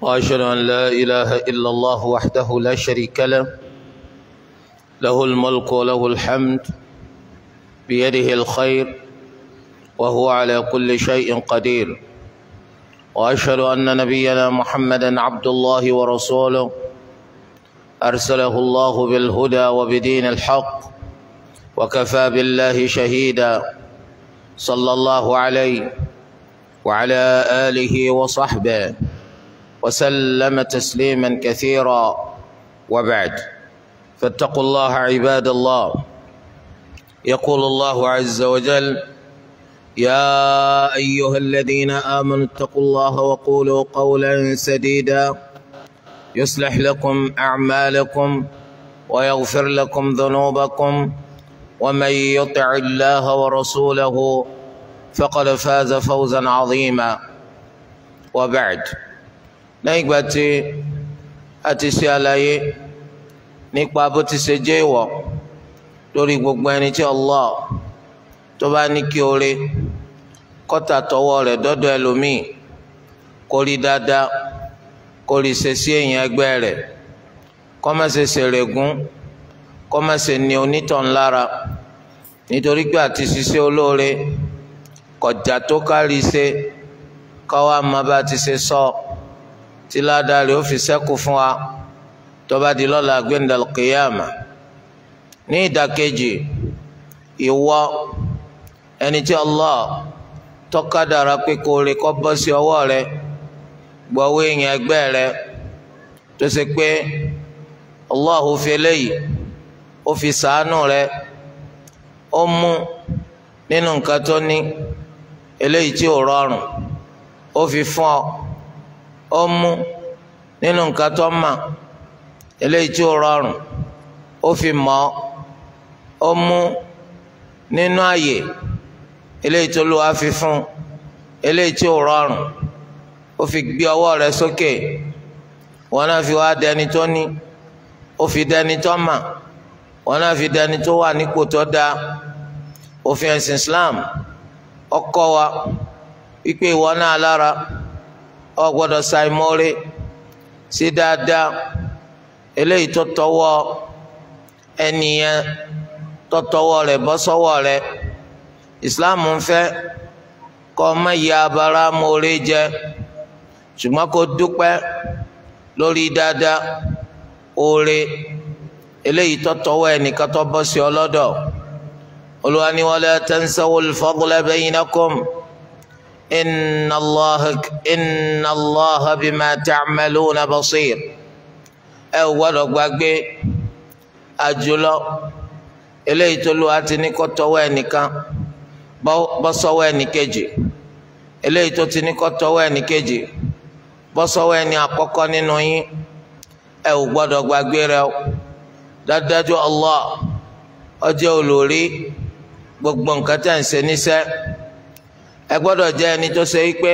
واشهد ان لا اله الا الله وحده لا شريك له له الملك وله الحمد بيده الخير وهو على كل شيء قدير واشهد ان نبينا محمدا عبد الله ورسوله ارسله الله بالهدى وبدين الحق وكفى بالله شهيدا صلى الله عليه وعلى اله وصحبه وسلم تسليما كثيرا وبعد فاتقوا الله عباد الله يقول الله عز وجل يا ايها الذين امنوا اتقوا الله وقولوا قولا سديدا يصلح لكم اعمالكم ويغفر لكم ذنوبكم ومن يطع الله ورسوله فقد فاز فوزا عظيما وبعد lẹ́yìn ìgbà tí a ti ṣe àlàyé nípa bó ti ṣe jẹ́ ìwọ̀ lórí gbogbo ẹni tí Allah tó bá ní kí oore kọ́tà tọwọ́ rẹ̀ dọ́dọ̀ ẹlòmíì kó rí dáadáa kó rí ṣe sí èèyàn ẹgbẹ́ rẹ̀ kó má ṣe ṣèrègùn kó má ṣe ní onítàn lára nítorí pé àti ṣiṣẹ́ olóore kọjá tó kárí ṣe káwá má bá ti ṣe sọ. So tí ládàá rẹ̀ ó fi ṣẹ́kù fún wa tó bá di lọ́la gbẹ̀ndàl kìyàmà ní ìdàkejì ìwọ ẹni tí Allah tọ́kadàrà pé kó rè kọ́ bọ́ sí ọwọ́ rẹ gbọ́wọ́ èèyàn ẹgbẹ́ rẹ tó ṣe pé Allah ò fi eléyìí ó fi sàánù rẹ ó mú nínú nǹkan tó ní eléyìí tí ò rọrùn ó fi fún ọ ó mú nínú nǹkan tó mà eléyìí tí ó rọrùn ó fi mọ̀ ó mú nínú àyè eléyìí tó lù wá fi fún eléyìí tí ó rọrùn ó fi gbé ọwọ́ rẹ̀ sókè wọn náà fi wá dẹni tó ní ó fi dẹni tó mà wọn náà fi dẹni tó wà nípò tó dáa òfin ẹ̀sìn Islam ó kọ́ wa wípé ìwọ náà lára ọ gbọ́dọ̀ ṣàìmọre sí dáadáa eléyìí tó tọwọ́ ẹnìyẹn tó tọwọ́ rẹ̀ bọ́ sọ́wọ́ rẹ̀ islam ń fẹ́ kó má ya abara mọre jẹ ṣùgbọ́n kó dúpẹ́ lórí dáadáa oore eléyìí tó tọwọ́ ẹnìkan tó bọ́ sí ọlọ́dọ̀ Olúwa ní wala tansawul fadla baynakum. إن الله إن الله بما تعملون بصير ẹ ò gbọ́dọ̀ gbàgbé àjùlọ eléyìí tó lù àti ní kó tọwọ́ ẹnìkan bọ́ sọ́wọ́ ẹnìkejì eléyìí tó ti ní kó tọwọ́ ẹnìkejì bọ́ sọ́wọ́ ẹni àkọ́kọ́ nínú yín ẹ ò gbọ́dọ̀ gbàgbé rẹ̀ o dájúdájú Allah ó jẹ́ olórí gbogbo nǹkan tẹ́ ń ṣe níṣẹ́ ẹ gbọ́dọ̀ jẹ́ ẹni tó ṣe wípé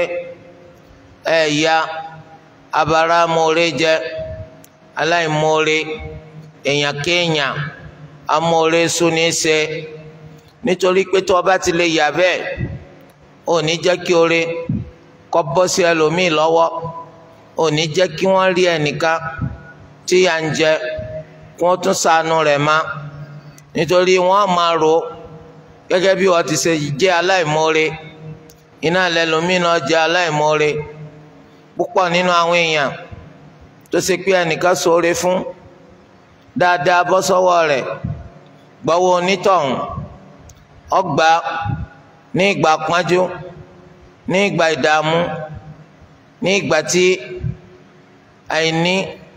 ẹ ya abara mọ̀ọ́rẹ́ jẹ aláìmọ̀ọ́rẹ́ èèyàn kéèyàn amọ̀ọ́rẹ́ súnni ṣe nítorí pé tó o bá ti lè yà bẹ́ẹ̀ ò ní jẹ́ kí oore kọ́ bọ́ sí ẹlòmíì lọ́wọ́ ò ní jẹ́ kí wọ́n rí ẹnìkan tí yà ń jẹ kí wọ́n tún ṣàánú rẹ̀ má nítorí wọ́n máa rò gẹ́gẹ́ bí wọ́n ti ṣe jẹ́ aláìmọ̀ọ́rẹ́ iná lẹlòmínà jẹ aláìmoore púpọ̀ nínú àwọn èèyàn tó ṣe pé ẹnìkan ṣoore fún dáadáa bọ́ sọ́wọ́ rẹ̀ gbọ́wọ́ onítọ̀hún ọgbà ní ìgbà pọ́njú ní ìgbà ìdààmú ní ìgbà tí àìní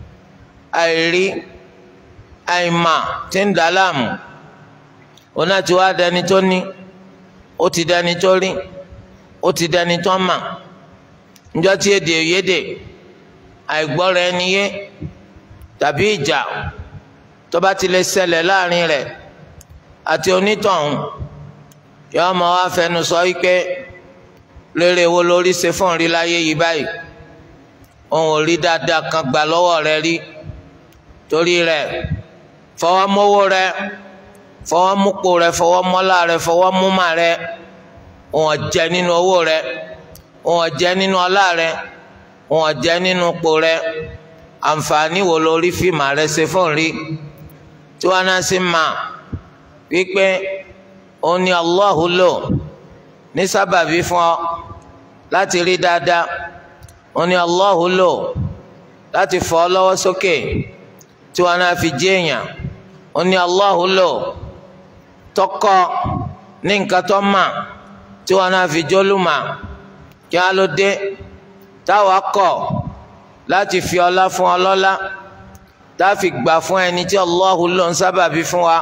àìrí àìmà ti ń dà láàmú òun náà ti wá dẹni tó ní ó ti dẹni tó rí ó ti dẹni tó mà njọ́ tí èdè òyédè àìgbọ́ra ẹni yé tàbí ìjà tó bá ti lè ṣẹlẹ̀ láàrin rẹ̀ àti onítọ̀hún yóò máa wá fẹnu sọ wípé rere wo lórí ṣe fún rí láyé yìí báyìí òun ò rí dáadáa kan gbà lọ́wọ́ rẹ̀ rí torí rẹ̀ fọwọ́ mówó rẹ̀ fọwọ́ múpo rẹ̀ fọwọ́ mọ́lá rẹ̀ fọwọ́ múmà rẹ̀ òun jẹ nínú owó rẹ̀ òun jẹ nínú ọlá rẹ̀ wọn jẹ́ nínú ipò rẹ àǹfààní wo lórí fíìmù rẹ ṣe fún rí tí wọn náà sì máa wípé òun ni Allahu lò ní sábàbí fún ọ láti rí dáadáa òun ni Allahu lò láti fọ́ ọ lọ́wọ́ sókè tí wọn náà fi jí èèyàn òun ni Allahu lò tọkọ ní nǹkan tó mà tí wọn náà fi jólùmọ̀ kí wọn ló dé táwa kọ̀ láti fi ọlá fún ọlọ́lá tá a fi gbà fún ẹni tí Allahu ló ń sábàbí fún wa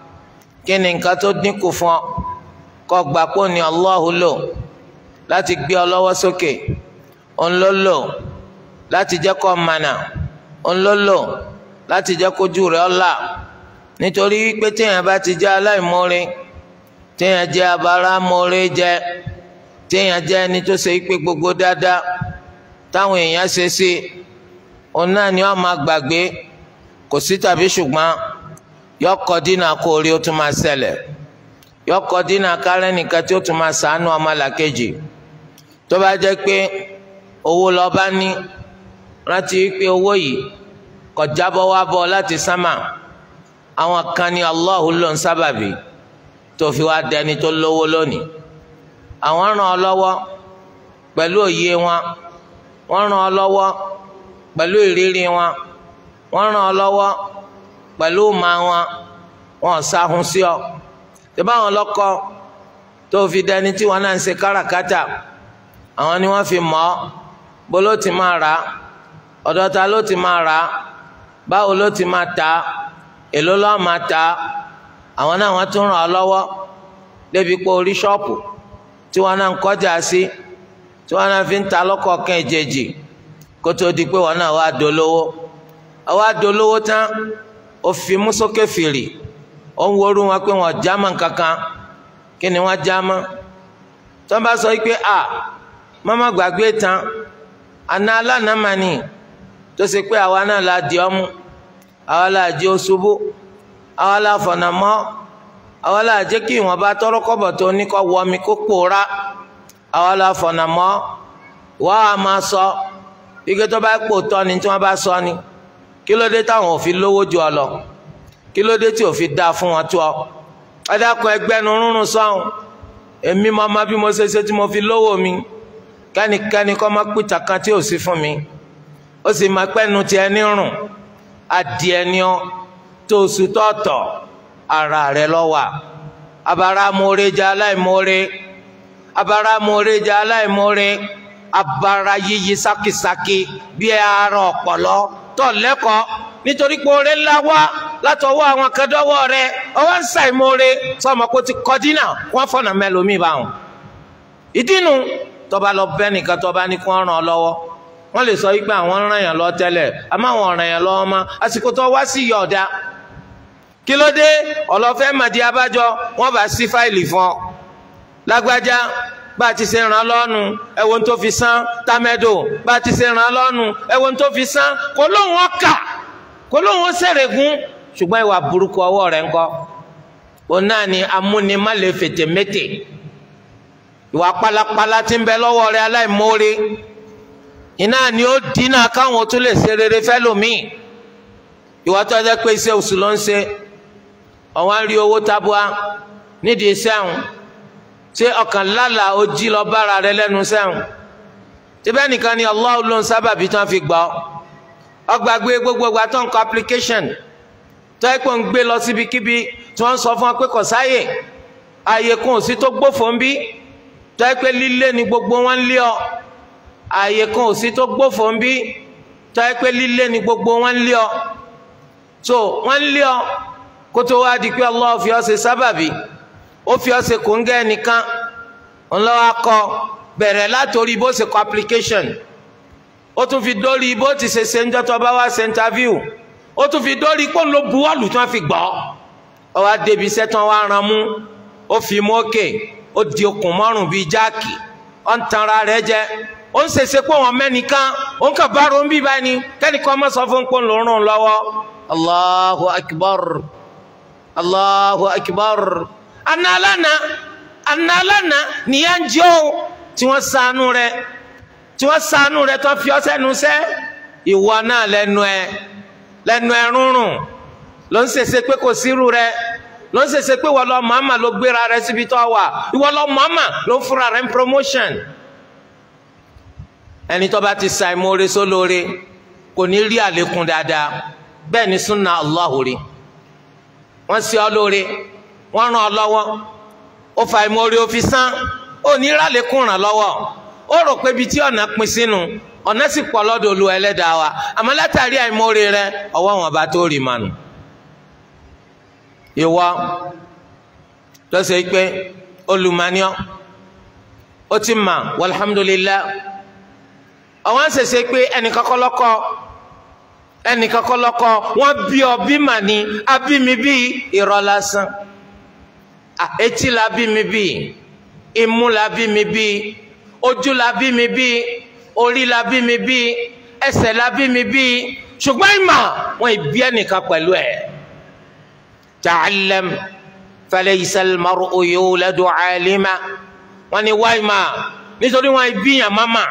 kí ni nǹkan tó dínkù fún ọ kó gbà pé ní Allahu lò láti gbé ọ lọ́wọ́ sókè òun ló lò láti jẹ́ kó mànà òun ló lò láti jẹ́ kójú rẹ̀ ọ̀la nítorí pé téèyàn bá ti jẹ́ aláìmoore téèyàn jẹ́ abáramóore jẹ́ téèyàn jẹ́ ẹni tó ṣe pé gbogbo dáadáa táwọn èèyàn ṣe sí òun náà ni wọ́n máa gbàgbé kò sí tàbí ṣùgbọ́n yọkọ dínà kó orí ó tún máa ṣẹlẹ̀ yọkọ dínà kárẹ́ nìkan tí ó tún máa ṣàánú ọmọlàkejì tó bá jẹ́ pé owó lọ bá ní rántí pé owó yìí kò jábọ́ wá bọ́ láti sámà àwọn kan ní Allahu ló ń sábàbí tó fi wá dẹni tó lówó lónìí àwọn ràn ọ́ lọ́wọ́ pẹ̀lú òye wọn wọ́n ràn ọ́ lọ́wọ́ pẹ̀lú ìrírí wọn wọ́n ràn ọ́ lọ́wọ́ pẹ̀lú ìmọ̀ wọn wọn sáhun sí ọ tí báwọn lọ́kọ tó fi dẹni tí wọn náà ń ṣe káràkátà àwọn ni wọ́n fi mọ̀ ọ́ bó ló ti máa rà á ọ̀dọ̀ ta ló ti máa rà á báwo ló ti máa tà á èló lọ́ọ́ máa tà á àwọn náà wọ́n tún ràn ọ́ lọ́wọ́ débi pé orí ṣọ́ọ̀pù tí wọ́n náà ń kọjá sí tí wọ́n náà fi ń ta lọ́kọ̀ọ̀kan ìjejì kó tó di pé wọ́n náà wá dolówó wá dolówó tán ó fi mú sókè fìrì ó ń worú wọn pé wọn jámọ́ kankan kí ni wọ́n jámọ́ tó bá sọ pé a mọ́mọ́ gbàgbé tán àná alánàmánì tó ṣe pé àwa náà la di ọmú àwa la di oṣubú àwa la fọ̀nà mọ́ àwa la jẹ́ kí ìwọ̀n bá tọrọ kọ́bọ̀ tó ní kọ́ wọ mi kó pòórá àwa la fọ̀nà mọ́ wọ́n á máa sọ ike tó bá pò tọ́ ni tí wọ́n bá sọ ni kí ló dé táwọn ò fi lówó ju ọ lọ kí ló dé tí ò fi dáa fún wọn tó ọ ẹdáàkọ ẹgbẹnu rúnrún sọhùn èmi mọ ọmọ bí mo ṣe ṣe tí mo fi lówó mi kẹ́nikẹ́ni kọ́ máa pìtà kan tí ò sí fún mi ó sì máa pẹ́nu tiẹ̀ ní rùn adìẹ ni ọ tó oṣù tọ̀ọ̀tọ̀ ara rẹ lọ́wọ́ abara mọ́ọ́rẹ́ jẹ́ aláìmọ́ọ́rẹ́ abara mọ́ọ́rẹ́ jẹ́ aláìmọ́ọ́rẹ́ abara yíyí sákìsákì bí ara ọ̀pọ̀lọ́ tọ̀ lẹ́kọ̀ọ́ nítorí pé oore ńlá wá látọwọ́ àwọn akẹ́dọ́wọ́ rẹ ọwọ́ ń ṣàìmoore sọmọ kó ti kọ́ dínà wọ́n fọ̀nà mẹ́lòmíì bá wọn. ìdínú tọba lọ bẹ́ nìkan tọba ní kí wọ́n ràn ọ́ lọ́wọ́ wọ́n lè sọ wípé àwọn ràn yàn lọ tẹ́lẹ̀ àmọ́ àwọn ràn yàn lọ́wọ́ mọ́ àsìkò tó wá sí yọ̀ọ̀dá kí ló dé ọlọ́fẹ́ màdí abájọ wọ́n bá sí fáìlì fún ọ lágbájá bá a ti ṣe ràn lọ́nu ẹ̀wọ̀n tó fi san tamẹ́dò bá a ti ṣe ràn lọ́nu ẹ̀wọ̀n tó fi san kò lóun ọkà kò lóun ó ṣèrègùn ṣùgbọ́n ìwà burúkú ọwọ́ rẹ̀ ń kọ́ òun náà ni amúnimálè fètè mété ìwà pálapàla tí ń bẹ lọ́wọ́ rẹ̀ aláìmoore iná ni ó dínà káwọn tó lè ṣe rere fẹ́lòmíì ìwà tó ẹjẹ́ pé iṣẹ́ oṣù ló ń ṣe ọ̀wọ́n rí owó tabua nídìí iṣẹ́ àwọn ṣé ọkàn lálàá ó jí lọ bára rẹ lẹ́nu sẹ́wọ̀n síbẹ̀ nìkan ni Allah ló ń sábàbí tí wọ́n fi gbọ́ ọgbàgbé gbogbo ìgbà tó ń kọ application tó ẹ pé ń gbé lọ síbikíbi tí wọ́n ń sọ fún ọ pé kò sáyè ààyè kan ò sí tó gbófò ń bí tó ẹ pé lílé ni gbogbo wọn ń lé ọ ààyè kan ò sí tó gbófò ń bí tó ẹ pé lílé ni gbogbo wọn ń lé ọ so wọ́n ń lé ọ kó tó wá di pé Allah fi ọ ṣe sábàbí ó fi ọ ṣe kòńgẹ́ nìkan ńlọ́wọ́ akọ bẹ̀rẹ̀ látòrí bó ṣe kọ application ó tún fi dórí bó ti ṣe ṣe ń jọ́tọ̀ bá wá ṣe interview ó tún fi dórí pé ló buwọ́lù tí wọ́n fi gbọ́ ọ wá débi iṣẹ́ tí wọ́n wá ran mú ó fi mú òkè ó di okùn mọ́rùn bíi jáàkì ó ń tanra rẹ̀ jẹ ó ń ṣèṣe pé wọn mẹ́nìkan ó ń kà bá ron bí báyìí ni kẹ́nìkan mọ́ sọ fún pé ń lò rún lọ́wọ́ Allahu akbar Allahu akbar analana analana nìyẹn ń jẹ́ o tí wọ́n ṣàánú rẹ̀ tí wọ́n ṣàánú rẹ tó fi ọ́ sẹ́nu sẹ́ ìwọ náà lẹ́nu ẹ lẹ́nu ẹ rúnrún ló ń ṣèṣe pé kò sírú rẹ ló ń ṣèṣe pé wọ́n lọ màmá ló gbéra rẹ síbi tó wà ìwọ lọ màmá ló fúnra rẹ ń promotion ẹni tó bá ti sa ìmoore sólóore kò ní rí àlékún dáadáa bẹ́ẹ̀ ni súnà Allahu rí wọ́n ṣe ọ́ lóore wọ́n ràn ọ́ lọ́wọ́ ó fa ìmoore ó fi sán ó ní rálékún ràn lọ́wọ́ ó rò pé ibi tí ọ̀nà pin sínú ọ̀nà sì pọ̀ lọ́dọ̀ Olú ẹlẹ́dàá wa àmọ́ látàrí àìmoore rẹ ọwọ́ wọn bá tó rí mànù ìwọ lọ́sẹ̀ pé olùmọ̀nìọ́ ó ti mà walhamdulillah àwọn ṣẹ̀ṣẹ̀ pé ẹnìkan kọ́ lọ́kọ́ ẹnìkan kọ́ lọ́kọ́ wọ́n bí ọ bí mà ní abími bí irọ́ lásán etí la bí mi bí imú la bí mi bí ojú la bí mi bí orí la bí mi bí ẹsẹ̀ la bí mi bí ṣùgbọ́n ìmọ̀ wọn ìbí ẹnìkan pẹ̀lú ẹ̀. تعلم فليس المرء يولد عالما wọ́n ní wáyé máa nítorí wọ́n ìbíyàn máma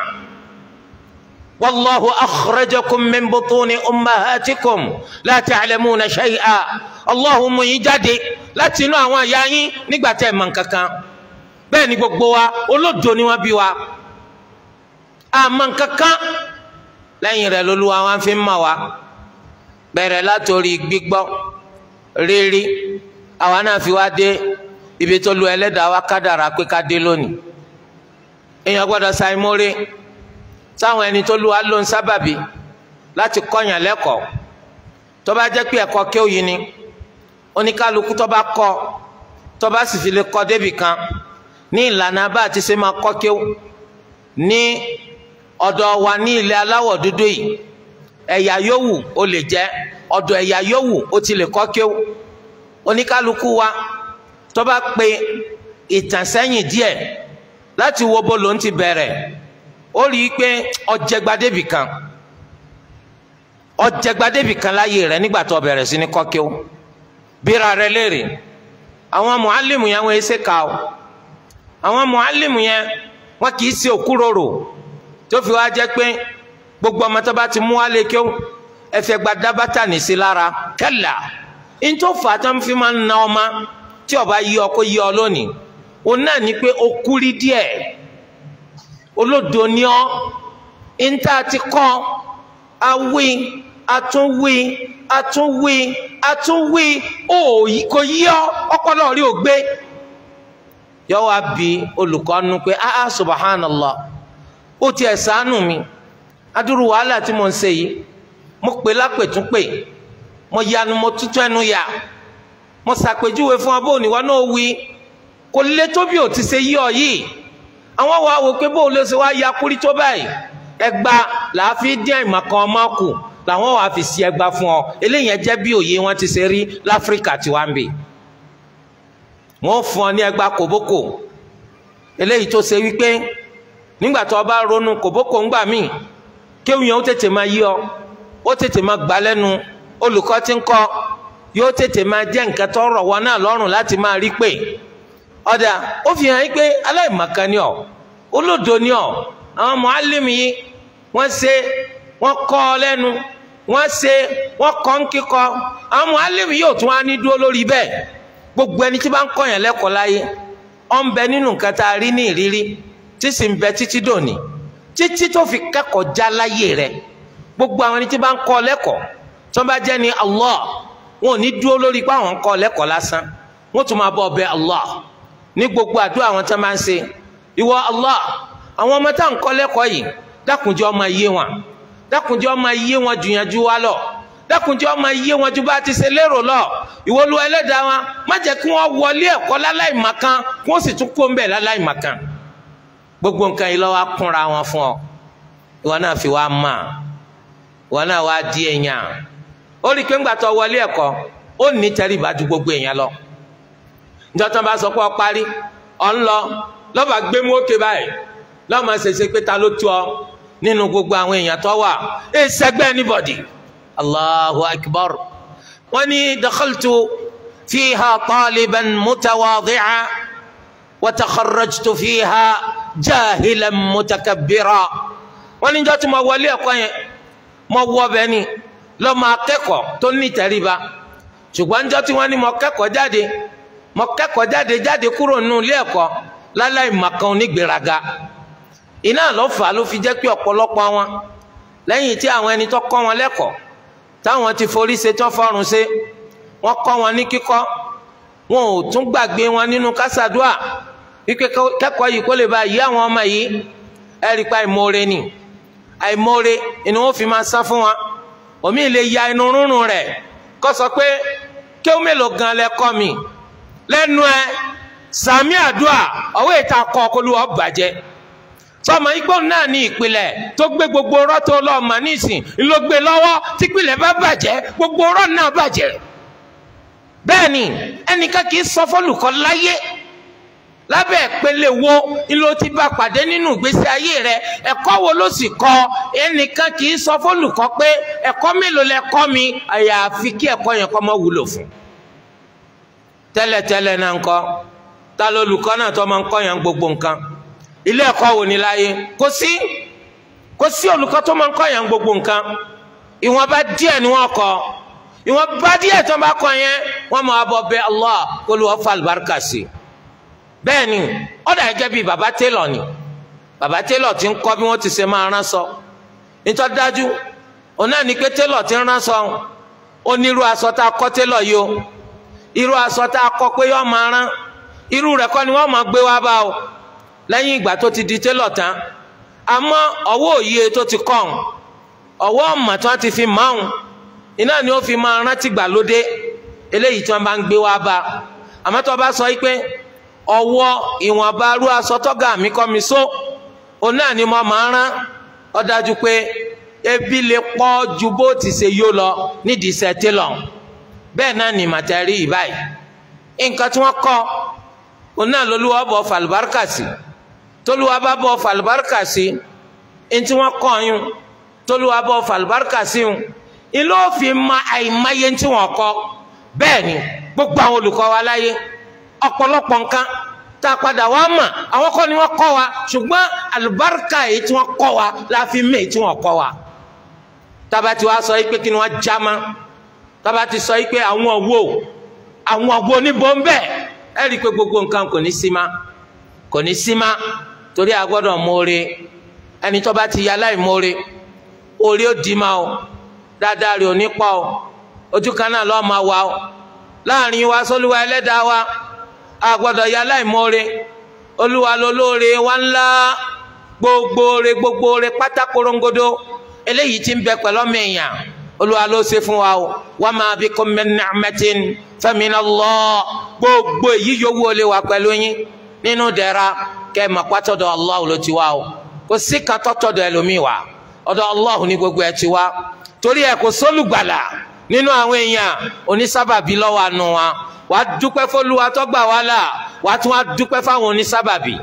والله أخرجكم من بطون أمهاتكم لا تعلمون شيئا الله mú yín jáde láti inú àwọn ìyá yín nígbà tẹ́ ẹ mọ̀ nǹkankan bẹ́ẹ̀ ni gbogbo wa olódo ni wọ́n bí wa àmọ́ nǹkankan lẹ́yìn rẹ̀ lÓlúwa wọn fi ń mọ̀ wá bẹ̀rẹ̀ látòrí gbígbọ́ rírí àwa náà fi wá dé ibi tó lu ẹlẹ́dàá wa kádàrá pé ká dé lónìí èèyàn gbọ́dọ̀ ṣàìmórí sáwọn ẹni tó lu wa ló ń sábàbí láti kọ́yàn lẹ́kọ̀ọ́ tó bá jẹ́ pé ẹ̀kọ́ kí ó yí ni oníkálukú tó bá kọ́ tó bá sì fi lè kọ́ débì kan ní ìlànà bá àti ṣe máa kọ́ kí ó ní ọ̀dọ̀ wa ní ilẹ̀ aláwọ̀ dúdú yìí ẹ̀yà yòówù ó lè jẹ́ ọ̀dọ̀ ẹ̀yà yòówù ó ti lè kọ́ kéwù oníkálukú wa tó bá pe ìtànsẹ́yìn díẹ̀ láti wo bó ló ń ti bẹ̀rẹ̀ ó rí i pé ọ̀jẹ̀gbadébì kan ọ̀jẹ̀gbadébì kan láyé rẹ̀ nígbà tó bẹ̀rẹ̀ sí ní kọ́ kéwù bíra rẹ̀ léèrè àwọn mùálìmù yẹn wọ́n ṣe kà ó àwọn mùálìmù yẹn wọ́n kì í ṣe òkúròrò tó fi wá jẹ́ pé gbogbo ọmọ tó bá ti mú wálé kéwù ẹfẹ gba dábàtà nìsí lára kẹlà ntòfà tó ń fi máa ń na ọma tí ọba yí ọ kó yí ọ lónìí òun náà ní pé o kúrí díẹ̀ olódo ni ọ níta ti kọ awí atúnwí atúnwí atúnwí ó kò yí ọ ọpọlọ rí o gbé yọ wá bí olùkọ́ nu pé ah ah subhanallah ó tiẹ̀ ṣàánú mi adúrú wàhálà tí mo ń ṣe yìí mo pè lápètúnpè mo yanu mo tútù ẹnu yà mo ṣàpèjúwe fún ọ bó ní wọn náà wí kò lè tó bí ò ti ṣe yí ọ yìí àwọn wa wò pé bó lè ṣe wá ya kúrí tó báyìí ẹgba làá fi dín àìmọ̀ kan ọmọ kù làwọn wàá fi sí ẹgba fún ọ eléyìí jẹ́ bí òye wọn ti ṣe rí láfíríkà tí wàá ń bì wọn fún ọ ní ẹgba kòbókò eléyìí tó ṣe wípé nígbà tó o bá ronú kòbókò ńgbà míì kéwìn yẹn ó tètè máa yí ọ ó tètè máa gbà lẹ́nu olùkọ́ tí ń kọ́ yóò tètè máa jẹ́ nǹkan tó rọ̀ wọ́n náà lọ́rùn láti máa rí pé ọ̀dà ó fi hàn yín pé aláìmọ̀kan ni ọ́ olódo ni ọ́ àwọn mọ̀álìmù yìí wọ́n ṣe wọ́n kọ́ ọ lẹ́nu wọ́n ṣe wọ́n kọ́ ń kíkọ́ àwọn mọ̀álìmù yóò tún wá ní dúró lórí bẹ́ẹ̀ gbogbo ẹni tí bá ń kọ́ yẹn lẹ́kọ̀ọ́ láyé ó ń bẹ nínú nǹkan tá a rí ní ìrírí tí sì ń bẹ títí dòní títí tó fi kẹ́kọ̀ọ́ já láyé rẹ̀ gbogbo àwọn ẹni tí bá ń kọ́ lẹ́kọ̀ọ́ tí wọ́n bá jẹ́ ní Allah wọn ò ní dúró lórí pé àwọn ń kọ́ lẹ́kọ̀ọ́ lásán wọ́n tún máa bọ́ ọbẹ̀ Allah ní gbogbo àdúrà àwọn tí wọ́n máa ń ṣe ìwọ Allah àwọn ọmọ tá à ń kọ́ lẹ́kọ̀ọ́ yìí dákunjẹ́ ọmọ iye wọn dákunjẹ́ ọmọ iye wọn jùyànjú wa lọ dákunjẹ́ ọmọ iye wọn ju bá ti ṣe lérò lọ ìwọlú ẹlẹ́dàá wọn má jẹ́ kí wọ́n wọlé ẹ̀kọ́ láláìmọ̀kan kí wọ́n sì tún kó ń bẹ̀ láláìmọ̀kan gbogbo nǹkan yìí lọ́wọ́ kúnra wọn fún ọ ìwọ náà fi wá mà ìwọ náà wá di èèyàn ó rí i pé ńgbà tó wọlé ẹ̀kọ́ ó ní tẹríba ju gbogbo èèyàn lọ njọ́ tó bá sọ pé ọ parí ọ ń lọ lọ́ba gbé mú òkè báyìí lọ́mọ ṣèṣe pé ta ló tú ọ nínú gbogbo àwọn èèyàn tó wà ẹ sẹgbẹ́ anybody allahu akbar wọ́n ní dakhaltu fiha taliban mutawadi'a wa takharrajtu fiha jahilan mutakabbira wọ́n níjọ́ tí mo wọlé ẹ̀kọ́ yẹn mo wọ ọbẹ̀ ni lọ́mọ akẹ́kọ̀ọ́ tó ní ìtẹríba ṣùgbọ́n níjọ́ tí wọ́n ní mo kẹ́kọ̀ọ́ jáde mo kẹ́kọ̀ọ́ jáde jáde kúrò nínú ilé ẹ̀kọ́ láláì màkan onígbèraga iná ló fà á ló fi jẹ́ pé ọ̀pọ̀lọpọ̀ wọn lẹ́yìn tí àwọn ẹni tó kọ́ wọn lẹ́kọ̀ọ́ táwọn ti forí ṣe tó fọ́run ṣe wọ́n kọ́ wọn ní kíkọ́ wọn ò tún gbàgbé wọn nínú kásádùá wípé kẹ́kọ̀ọ́ yìí kó lè bá yí àwọn ọmọ yìí ẹ rí pa àìmoore ni àìmoore inú wọn fi máa sán fún wa omi lè ya inú rúnrún rẹ̀ kó sọ pé kí ó mélòó gan lẹ kọ́ mi lẹ́nu ẹ sàmì àdúà ọwọ́ ìta kọ́ kó lù ọ́ bàjẹ́ sọmọ igbó náà ní ìpìlẹ̀ tó gbé gbogbo ọ̀rọ̀ tó lọ́ọ̀mà nísìn ló gbé lọ́wọ́ típìlẹ̀ bá bàjẹ́ gbogbo ọ̀rọ̀ náà bàjẹ́ bẹ́ẹ̀ ni ẹnìkan kì í sọ fọ́lùkọ́ láyé lábẹ́ ìpele wo ló ti bá pàdé nínú ìgbésí ayé rẹ ẹ̀kọ́ wo ló sì kọ́ ẹnìkan kì í sọ fọ́lùkọ́ pé ẹ̀kọ́ mélòó lẹ kọ́ mi àyàfi kí ẹ̀kọ́ yẹn kọ́ mọ́ wúlò fún tẹ́lẹ̀tẹ́lẹ̀ náà ń kọ́ ta lolùkọ́ náà tó máa ń kọ́ yẹn gbogbo nǹkan ilé ẹ̀kọ́ wo ni láyé kò sí kò sí olùkọ́ tó máa ń kọ́ yẹn gbogbo nǹkan ìwọ̀nba díẹ̀ ni wọ́n kọ́ ìwọ̀nba díẹ̀ tó bá kọ́ yẹn wọ́n máa bọ̀ bẹ̀ Allah kó ló wọ́n fa àlùbáríkà sí i bẹ́ẹ̀ ni ó dà gẹ́gẹ́ bíi bàbá télọ̀ ni bàbá télọ̀ ti ń kọ́ bí wọ́n ti ṣe máa rán sọ nítorí dájú òun náà ní pé télọ̀ ti ń rán sọ onírú aṣọ tá a kọ́ télọ̀ yìí o irú aṣọ tá a kọ́ pé yọ́ máa rán irú rẹ̀ kọ́ ni wọ́n máa gbé wá bá o lẹ́yìn ìgbà tó ti di télọ̀ tán àmọ́ ọwọ́ òye tó ti kọ́ ọ̀hún ọwọ́ ọ̀mà tí wọ́n ti fi máa hùn iná ni ó fi máa rántí gbàlódé eléyìí tí wọ́n bá ń gbé wá bá àmọ́ tó bá sọ pé ọwọ́ ìwọ̀nba arú aṣọ tọ́gà mi kọ́ mi só òun náà ni mo máa rán ó dájú pé ebi lè pọ̀ ju bó ti ṣe yó lọ nídìí iṣẹ́ télọ̀ bẹ́ẹ̀ náà ni màtẹ́rì ìbáyìí nǹkan tí wọ́n kọ́ òun náà lolúwa bọ̀ fàlùbáríkà sí tolúwa bá bọ̀ fàlùbáríkà sí ntí wọ́n kọ́ yún tolúwa bọ̀ fàlùbáríkà sí yún ilé òfin ma àìmáyé ntí wọ́n kọ́ bẹ́ẹ̀ ni gbogbo àwọn olùkọ́ wa láyé ọ̀pọ̀lọpọ̀ nǹkan tá a padà wá mà àwọn kọ́ ni wọ́n kọ́ wa ṣùgbọ́n àlùbáríkà èyí tí wọ́n kọ́ wa la fi mé èyí tí wọ́n kọ́ wa tábàtì wa sọ yìí pé kí ni wọ́n já ma tábàtì sọ yìí pé àwọn wo àwọn wo níbo ń bẹ́ẹ̀ ẹ rí i pé gbogbo nǹkan kò ní sí ma kò ní sí ma torí a gbọ́dọ̀ mọ̀ọ́re ẹni tó bá ti ya láì mọ̀ọ́re orí ó di ma o dáadáa rẹ̀ ò ní pa o ojú kan náà lọ́ọ́ máa wà o láàrin wa sólúwa ẹlẹ́dàá wa a gbọ́dọ̀ ya láì mọ̀ọ́re olúwa lolóore wa ńlá gbogbo re gbogbo re pátá korongodo eléyìí tí ń bẹ pẹ̀lú ọmọ èèyàn olúwa ló ṣe fún wa o wa ma bikum min ni'matin famin Allah gbogbo èyí yòówù ó lè wà pẹ̀lú yín nínú dẹ̀ra kẹ́ ẹ̀ mọ̀ pátọ́dọ̀ Allah ló ti wá o kò sí kan tọ́tọ̀dọ̀ ẹlòmíì wá ọ̀dọ̀ Allah ní gbogbo ẹ̀ ti wá torí ẹ̀ kò sólùgbàlà nínú àwọn èèyàn onísábàbí lọ́wọ́ àánú wa wà á dúpẹ́ fọlúwa tó gbà wá là wà á tún wá dúpẹ́ fáwọn onísábàbí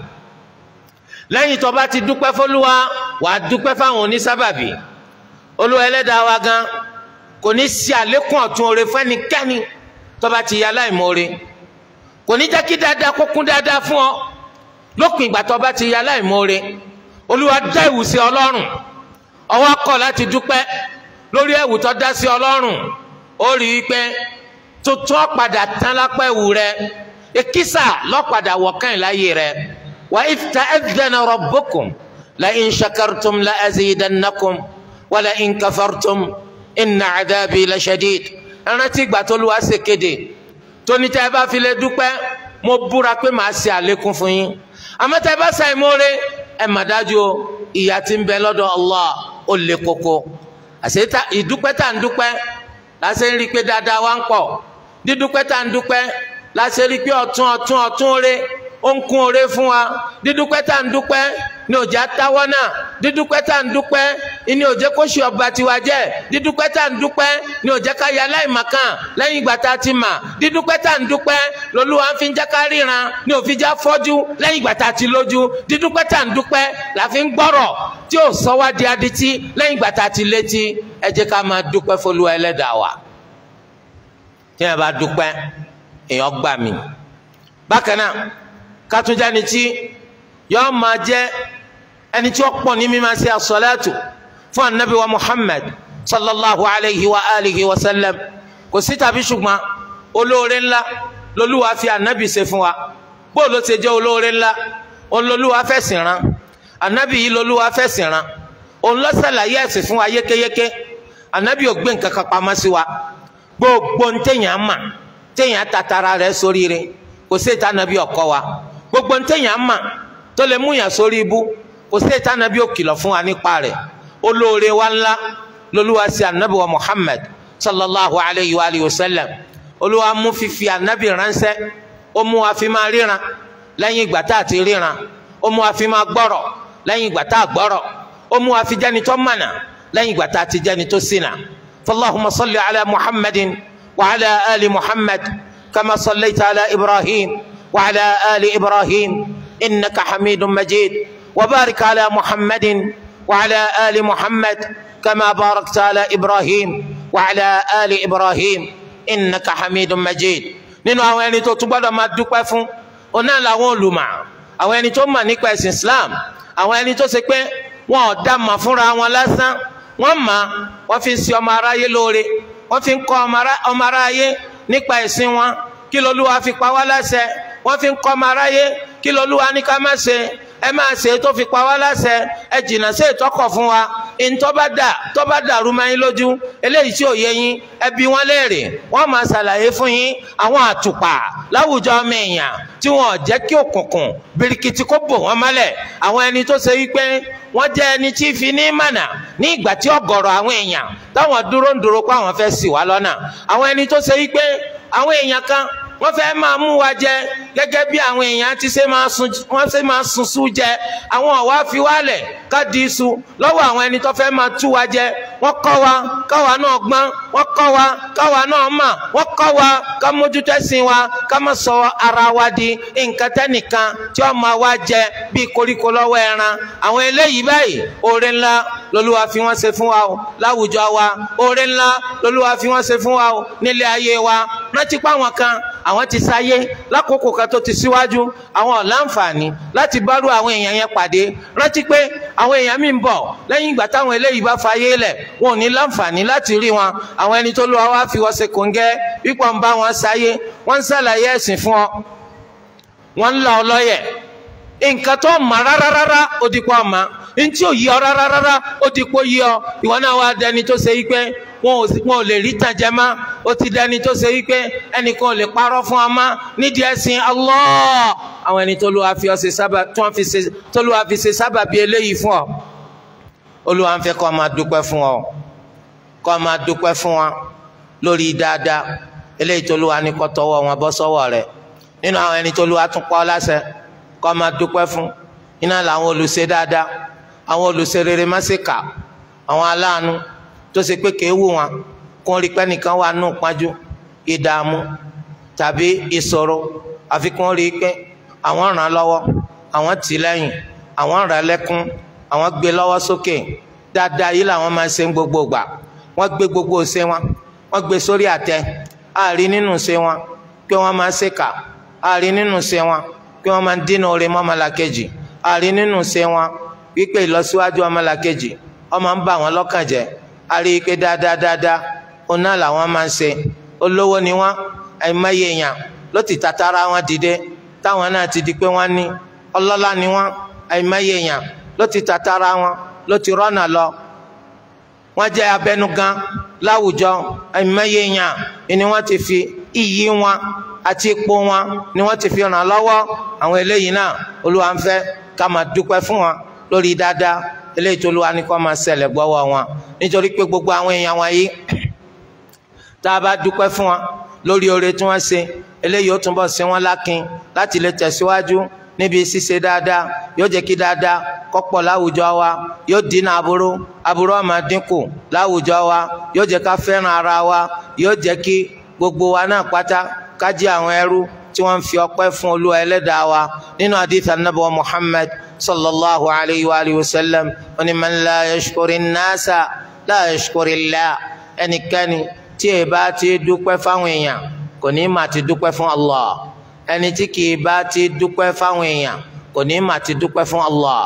lẹ́yìn tó bá ti dúpẹ́ fọlúwa wà á dúpẹ́ fáwọn onísábàbí olúwa ẹlẹ́dàá wa gan kò ní sí àlékún ọ̀tún oore fẹ́nikẹ́ni tó bá ti yá láìmoore kò ní jẹ́ kí dáadáa kó kún dáadáa fún ọ lópin ìgbà tó bá ti yá láìmoore olúwa dá ìwù sí ọlọ́run ọwọ́ kọ̀ láti dúpẹ́ lórí ẹ̀wù tó dá sí ọlọ́run ó rí i pé tuntun ọ̀padà tán lápá ẹ̀wù rẹ èkísà lọ́padà wọ̀kàn láyé rẹ wa idh ta'adhana rabbukum la in shakartum la azidannakum wa la in kafartum inna adhabi la shadid rántí ìgbà tó lùwà ṣe kéde tóníta ẹ bá fi lè dúpẹ́ mo búra pé màá ṣe àlékún fún yín àmọ́ tá ẹ bá ṣàìmóore ẹ mà dájú o ìyà tí ń bẹ lọ́dọ̀ Allah ó le koko àṣetá ìdúpẹ́ tá à ń dúpẹ́ láṣẹ ń rí i pé dáadáa wá ń pọ̀ dídúpẹ́ tá à ń dúpẹ́ láṣẹ rí i pé ọ̀tún ọ̀tún ọ̀tún rẹ ó ń kún oore fún wa dídúpẹ́ tá à ń dúpẹ́ ní òjá táwọ́ náà dídúpẹ́ tá à ń dúpẹ́ ní òjẹ́ kó ṣe ọba tiwa jẹ́ dídúpẹ́ tá à ń dúpẹ́ ní òjẹ́ ká ya láìmọ̀kàn lẹ́yìn ìgbà tá a ti mà dídúpẹ́ tá à ń dúpẹ́ lolúwa ń fi ń jẹ́ ká ríran ní òfin já fọ́jú lẹ́yìn ìgbà tá a ti lójú dídúpẹ́ tá à ń dúpẹ́ la fi ń gbọ́rọ̀ tí ò sọ wá di adití lẹ́yìn ìgbà tá a ti létí ẹ jẹ́ ká máa dúpẹ́ fọlúwa ẹlẹ́dàá wa tí ẹ bá dúpẹ́ èèyàn gbà mí bákan náà kátúnjáni tí yọọ máa jẹ ẹni tí ó pọ̀ ní mímá sí asọ́látù fún anabi wa muhammad sallallahu alayhi wa alihi wa sallam kò sí tàbí ṣùgbọ́n olóore ńlá lolúwa fi anabi ṣe fún wa bó ló ṣe jẹ́ olóore ńlá òun lolúwa fẹ̀sìn rán anabi yìí lolúwa fẹ̀sìn rán òun ló ṣàlàyé ẹ̀sìn fún wa yékéyéké anabi ò gbé nǹkan kan pamọ́ sí wa gbogbo ntẹ̀yàn mà ntẹ̀yàn tatara rẹ̀ sórí rẹ̀ kò sí ìta anabi ọkọ wa gbogbo ntẹ̀yàn mà tó lè mú yàn sórí ibú kò sí ìta anabi òkìlọ̀ fún wa nípa rẹ̀ olóore wa ńlá lolúwa sí anabi wa muhammad sallallahu alayhi wa alihi wa sallam olúwa mú fífi anabi ránṣẹ́ ó mú wa fi máa ríran lẹ́yìn ìgbà tá a ti ríran ó mú wa fi máa gbọ́rọ̀ lẹ́yìn ìgbà tá a gbọ́rọ̀ ó mú wa fi jẹ́ni tó mọ̀nà lẹ́yìn ìgbà tá a ti jẹ́ni tó ṣìnà fallahumma salli ala muhammadin wa ala ali muhammad kama sallaita ala ibrahim wa ala ali ibrahim innaka hamidun majid wa barik ala muhammadin wa ala ali muhammad kama barakta ala ibrahim wa ala ali ibrahim innaka hamidun majid nínú àwọn ẹni tó tún gbọ́dọ̀ máa dúpẹ́ fún ọ̀nà làwọn olùmọ̀ àwọn ẹni tó mọ̀ nípa ẹ̀sìn islam àwọn ẹni tó ṣe pé wọn ò dá mà fúnra wọn lásán wọn mà wọn fi ń ṣe ọmọ aráyé lóore wọn fi ń kọ́ ọmọ aráyé nípa ẹ̀sìn wọn kí lolúwa fi pa wá láṣẹ wọn fi ń kọ́ ọmọ aráyé kí lolúwa ní ká má ṣe ẹ máa ṣe tó fi pa wá láṣẹ ẹ jìnnà sí ìtọ́kọ̀ fún wa ntọ́ba dà tọ́ba dàrú máa yín lójú eléyìí tí ò yé yín ẹ bi wọ́n léèrè wọ́n máa ṣàlàyé fún yín àwọn àtùpà láwùjọ ọmọ èèyàn tí wọn ò jẹ́ kí òkùnkùn birikiti kó bò wọ́n mọ́lẹ̀ àwọn ẹni tó ṣe wípé wọ́n jẹ́ ẹni tí fi ní mànà ní ìgbà tí ọ̀gọ̀rọ̀ àwọn èèyàn táwọn dúró ń dúró pé àwọn fẹ́ ṣì wá lọ́nà àwọn ẹni tó ṣe wípé àwọn èèyàn kan wọ́n fẹ́ máa mú wa jẹ gẹ́gẹ́ bí àwọn èèyàn ti ṣe máa sun wọ́n ṣe máa sun sú jẹ àwọn ọ̀wá fi wálẹ̀ ká di iṣu lọ́wọ́ àwọn ẹni tó fẹ́ máa tú wa jẹ wọ́n kọ́ wa káwa náà gbọ́n wọ́n kọ́ wa káwa náà mà wọ́n kọ́ wa ká mójútó ẹ̀sìn wa ká má sọ ara wa di nǹkan tẹ́nìkan tí wọ́n máa wá jẹ bí koríko lọ́wọ́ ẹran àwọn eléyìí báyìí oore ńlá lolúwa fi wọ́n ṣe fún wa o láwùjọ wa oore ńlá lolúwa fi wọ́n ṣe fún wa o nílé ayé wa rántí pé àwọn kan àwọn ti sáyé lákòókò kan tó ti síwájú àwọn ọ̀láǹfààní láti bárú àwọn èèyàn yẹn pàdé rántí pé àwọn èèyàn mi ń bọ̀ lẹ́yìn ìgbà táwọn eléyìí bá fayé lẹ̀ wọn ò ní láǹfààní láti rí wọn àwọn ẹni tó lọ́wọ́ wá fi wọ́n ṣe kòńgẹ́ wípọ̀ ń bá wọn sáyé wọ́n ń ṣàlàyé ẹ̀sìn fún ọ wọ́n ń la ọ lọ́yẹ̀ nǹkan tó mọ̀ rárá rárá ó di pọ̀ mọ́ ntí ò yí ọ rárá rárá ó di pọ̀ yí ọ ìwọ náà wá dẹni tó ṣe wípé wọn ò lè rí tàjẹ́ mọ́ ó ti dẹni tó ṣe wípé ẹnìkan ò lè parọ́ fún ọ mọ́ nídìí ẹ̀sìn Allah àwọn ẹni tó lù wá fi ọ ṣe sábà tó wọn fi ṣe tó lù wá fi ṣe sábà bí eléyìí fún ọ Olúwa ń fẹ́ kó máa dúpẹ́ fún ọ kó máa dúpẹ́ fún wa lórí dáadáa eléyìí tó lù wá ní kó tọwọ́ wọn bọ́ sọ́wọ́ rẹ̀ nínú àwọn ẹni tó lù wá tún pọ́ láṣẹ kó máa dúpẹ́ fún iná làwọn olùṣe dáadáa àwọn olùṣe rere má ṣe kà àwọn aláàánú tó ṣe pé kéwù wọn kó rí pé nìkan wà nù pájú ìdààmú tàbí ìṣòro àfi kó rí pé àwọn ràn án lọ́wọ́ àwọn tì í lẹ́yìn àwọn ràn án lẹ́kún àwọn gbé lọ́wọ́ sókè dáadáa yìí làwọn máa ń ṣe gbogbo gbà wọ́n gbé gbogbo ṣe wọn wọ́n gbé sórí àtẹ àárí nínú ṣe wọn pé wọ́n máa ń ṣèkà àárí nínú ṣe wọn pé wọ́n máa ń dínà oore mọ́ ọmọlàkejì àárí nínú ṣe wọn wípé ìlọsíwájú ọmọlàkejì ọmọ ń bà wọ́n lọ́kàn jẹ́ àrí pé dáadáa dáadáa òun náà làwọn máa ń ṣe olówó ni wọ́n àìmọye èèyàn ló ti tatara wọn dìde táwọn náà ti di pé wọ́n ní ọlọ́lá ni wọ́n àìmọye èèyàn ló ti tatara wọn ló ti rọ́nà lọ wọ́n jẹ́ abẹnugan láwùjọ àìmọye èèyàn ni wọ́n ti fi iyì wọn àti ipò wọn ni wọ́n ti fi ràn lọ́wọ́ àwọn eléyìí náà Olúwa ń fẹ́ ká máa dúpẹ́ fún wọn lórí dáadáa eléyìí tó Olúwa ní kó máa ṣẹlẹ̀ gbọ́wọ́ wọn nítorí pé gbogbo àwọn èèyàn wọ̀nyí tá a bá dúpẹ́ fún wọn lórí oore tí wọ́n ṣe eléyìí ó túnbọ̀ ṣe wọ́n lákin láti lè tẹ̀síwájú níbi ṣíṣe dáadáa yóò jẹ́ kí dáadáa kọ́pọ̀ láwùjọ wa yóò dínà aburú aburú ó máa dínkù láwùjọ wa yóò jẹ́ ká fẹ́ràn ara wa yóò jẹ́ kí gbogbo wa náà pátá ká jẹ́ àwọn ẹrú tí wọ́n fi ọpẹ́ fún Olúwa ẹlẹ́dàá wa nínú àdìsá nàbọ̀ Muhammad sallallahu alayhi wa alihi wa sallam oní man la yashkuri nasa la yashkuri Allah ẹnikẹ́ni tí ẹ bá ti dúpẹ́ fáwọn èèyàn kò ní mà ti dúpẹ́ fún Allah ẹni tí kì í bá ti dúpẹ́ fáwọn èèyàn kò ní mà ti dúpẹ́ fún Allah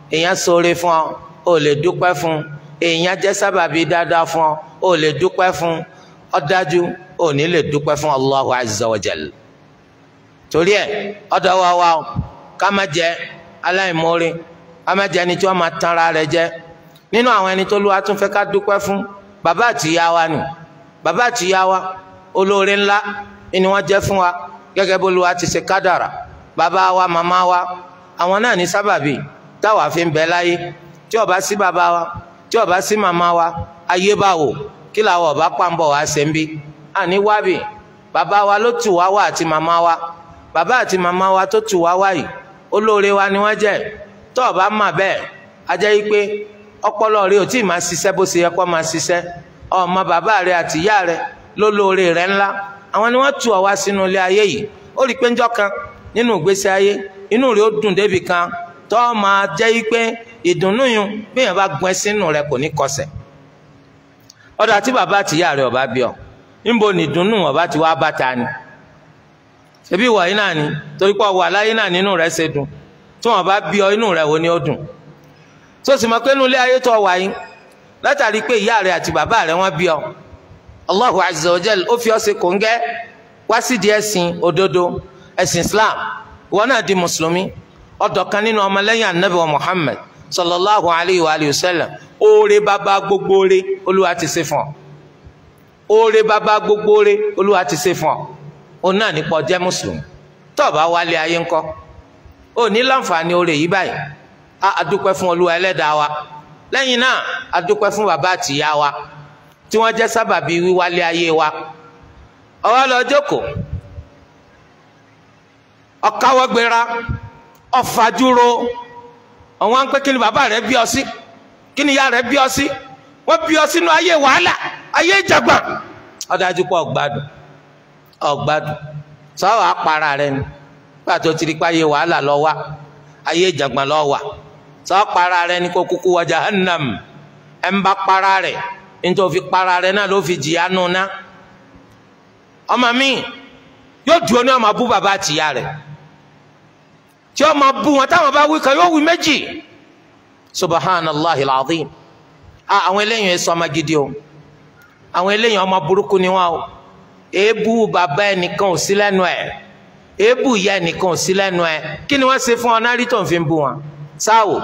èèyàn ṣoore fún ọ ò lè dúpẹ́ fún èèyàn jẹ́ sábàbí dáadáa fún ọ ò lè dúpẹ́ fún ọ dájú ò ní lè dúpẹ́ fún Allahu azza wa jal torí ẹ ọ̀dọ̀ wa wa ká má jẹ aláìmoore ká má jẹ ẹni tí wọ́n máa tanra rẹ̀ jẹ nínú àwọn ẹni tó lùwà tún fẹ́ ká dúpẹ́ fún bàbá àtìyá wa nù bàbá àtìyá wa olóore ńlá ni wọ́n jẹ́ fún wa gẹ́gẹ́ bó lùwà ti ṣe kádàrà bàbá wa màmá wa àwọn náà ní sábàbí táwa fi ń bẹ láyé tí ó bá sí bàbá wa tí ó bá sí màmá wa ayé bá wò kí làwọn ọba pàǹbọ̀ wá ṣe ń bí àní wábì bàbá wa ló tù wá wá àti màmá wa bàbá àti màmá wa tó tù wá wá yìí olóore wa ni wọ́n jẹ́ tó o bá mà bẹ́ẹ̀ a jẹ́ yí pé ọpọlọ rẹ ò tí ì máa ṣiṣẹ́ bó ṣe yẹ kó máa ṣiṣẹ́ ọmọ bàbá rẹ àti ìyá rẹ lólóore rẹ ńlá àwọn ni wọ́n tù ọ wá sínú ilé ayé yìí ó rí i pé ńjọ́ kan nínú ìgbésí ayé inú rẹ ó dùn débi kan tó o máa jẹ́ yí pé ìdùnnú yun bí èèyàn bá gbọ́n sínú rẹ kò ní kọsẹ̀ ọ̀dọ̀ àti bàbá àti ìyá rẹ ọba bí ọ níbo ni ìdùnnú ọba ti wá bá ta ni ṣebí ìwà yìí náà ni torí pé ọwọ́ aláyé náà nínú rẹ ṣe dùn tí wọn bá bí ọ inú rẹ wo ni ó dùn tó sì mọ̀ pé inú ilé ayé tó wà yín látàrí pé ìyá rẹ àti bàbá rẹ wọ́n bí ọ Allahu azza wa jal ó fi ọ ṣe kòńgẹ́ wá sídìí ẹ̀sìn òdodo ẹ̀sìn Islam ìwọ náà di mùsùlùmí ọ̀dọ̀ kan nínú ọmọlẹ́yìn anabi wa Muhammad sallallahu alayhi wa alihi wa sallam oore bàbá gbogbo oore olúwa ti ṣe fún ọ oore bàbá gbogbo oore olúwa ti ṣe fún ọ òun náà nípa ọjẹ́ mùsùlùmí tó o bá wálé ayé ńkọ́ ó ní láǹfààní oore yìí báyìí a adúpẹ́ fún olúwa ẹlẹ́dàá wa lẹ́yìn náà adúpẹ́ fún bàbá àtìyá wa tí wọ́n jẹ́ sábàbí wíwálé ayé wa ọwọ́ lọ jókòó ọ̀káwọ́gbéra ọ̀fàdúró ọ̀wọ́n ń pẹ́ kí ni bàbá rẹ̀ bí ọ sí kí ni ìyá rẹ̀ bí ọ sí wọ́n bí ọ sínú ayé wàhálà ayé ìjàgbọ̀n ọ̀dájú pọ̀ ọ̀gbádùn ọ̀gbádùn sọ́wọ́ apara rẹ ni pàtó tiri pa ayé wàhálà lọ wá ayé ìjàgbọ̀n lọ wà sọ́wọ́ para rẹ ni kó kúkú wọ jahannam ẹ̀ ń bá para rẹ̀ nítorí fi para rẹ̀ náà ló fi jìyà nù ná ọmọ mi yóò dúró ní ọmọ bú bàbá àtìyá rẹ̀ tí ọmọ bú wọn táwọn bá wí kan yóò wí méjì subhanallah alazim àwọn eléyìí ẹ sọ ọmọ gidi o àwọn eléyìí ọmọ burúkú ni wọn o èébú bàbá ẹnìkan ò sí lẹ́nu ẹ̀ èébú ìyá ẹnìkan ò sí lẹ́nu ẹ̀ kí ni wọ́n ṣe fún ọ náà rí tó ń fi bú wọn sáwò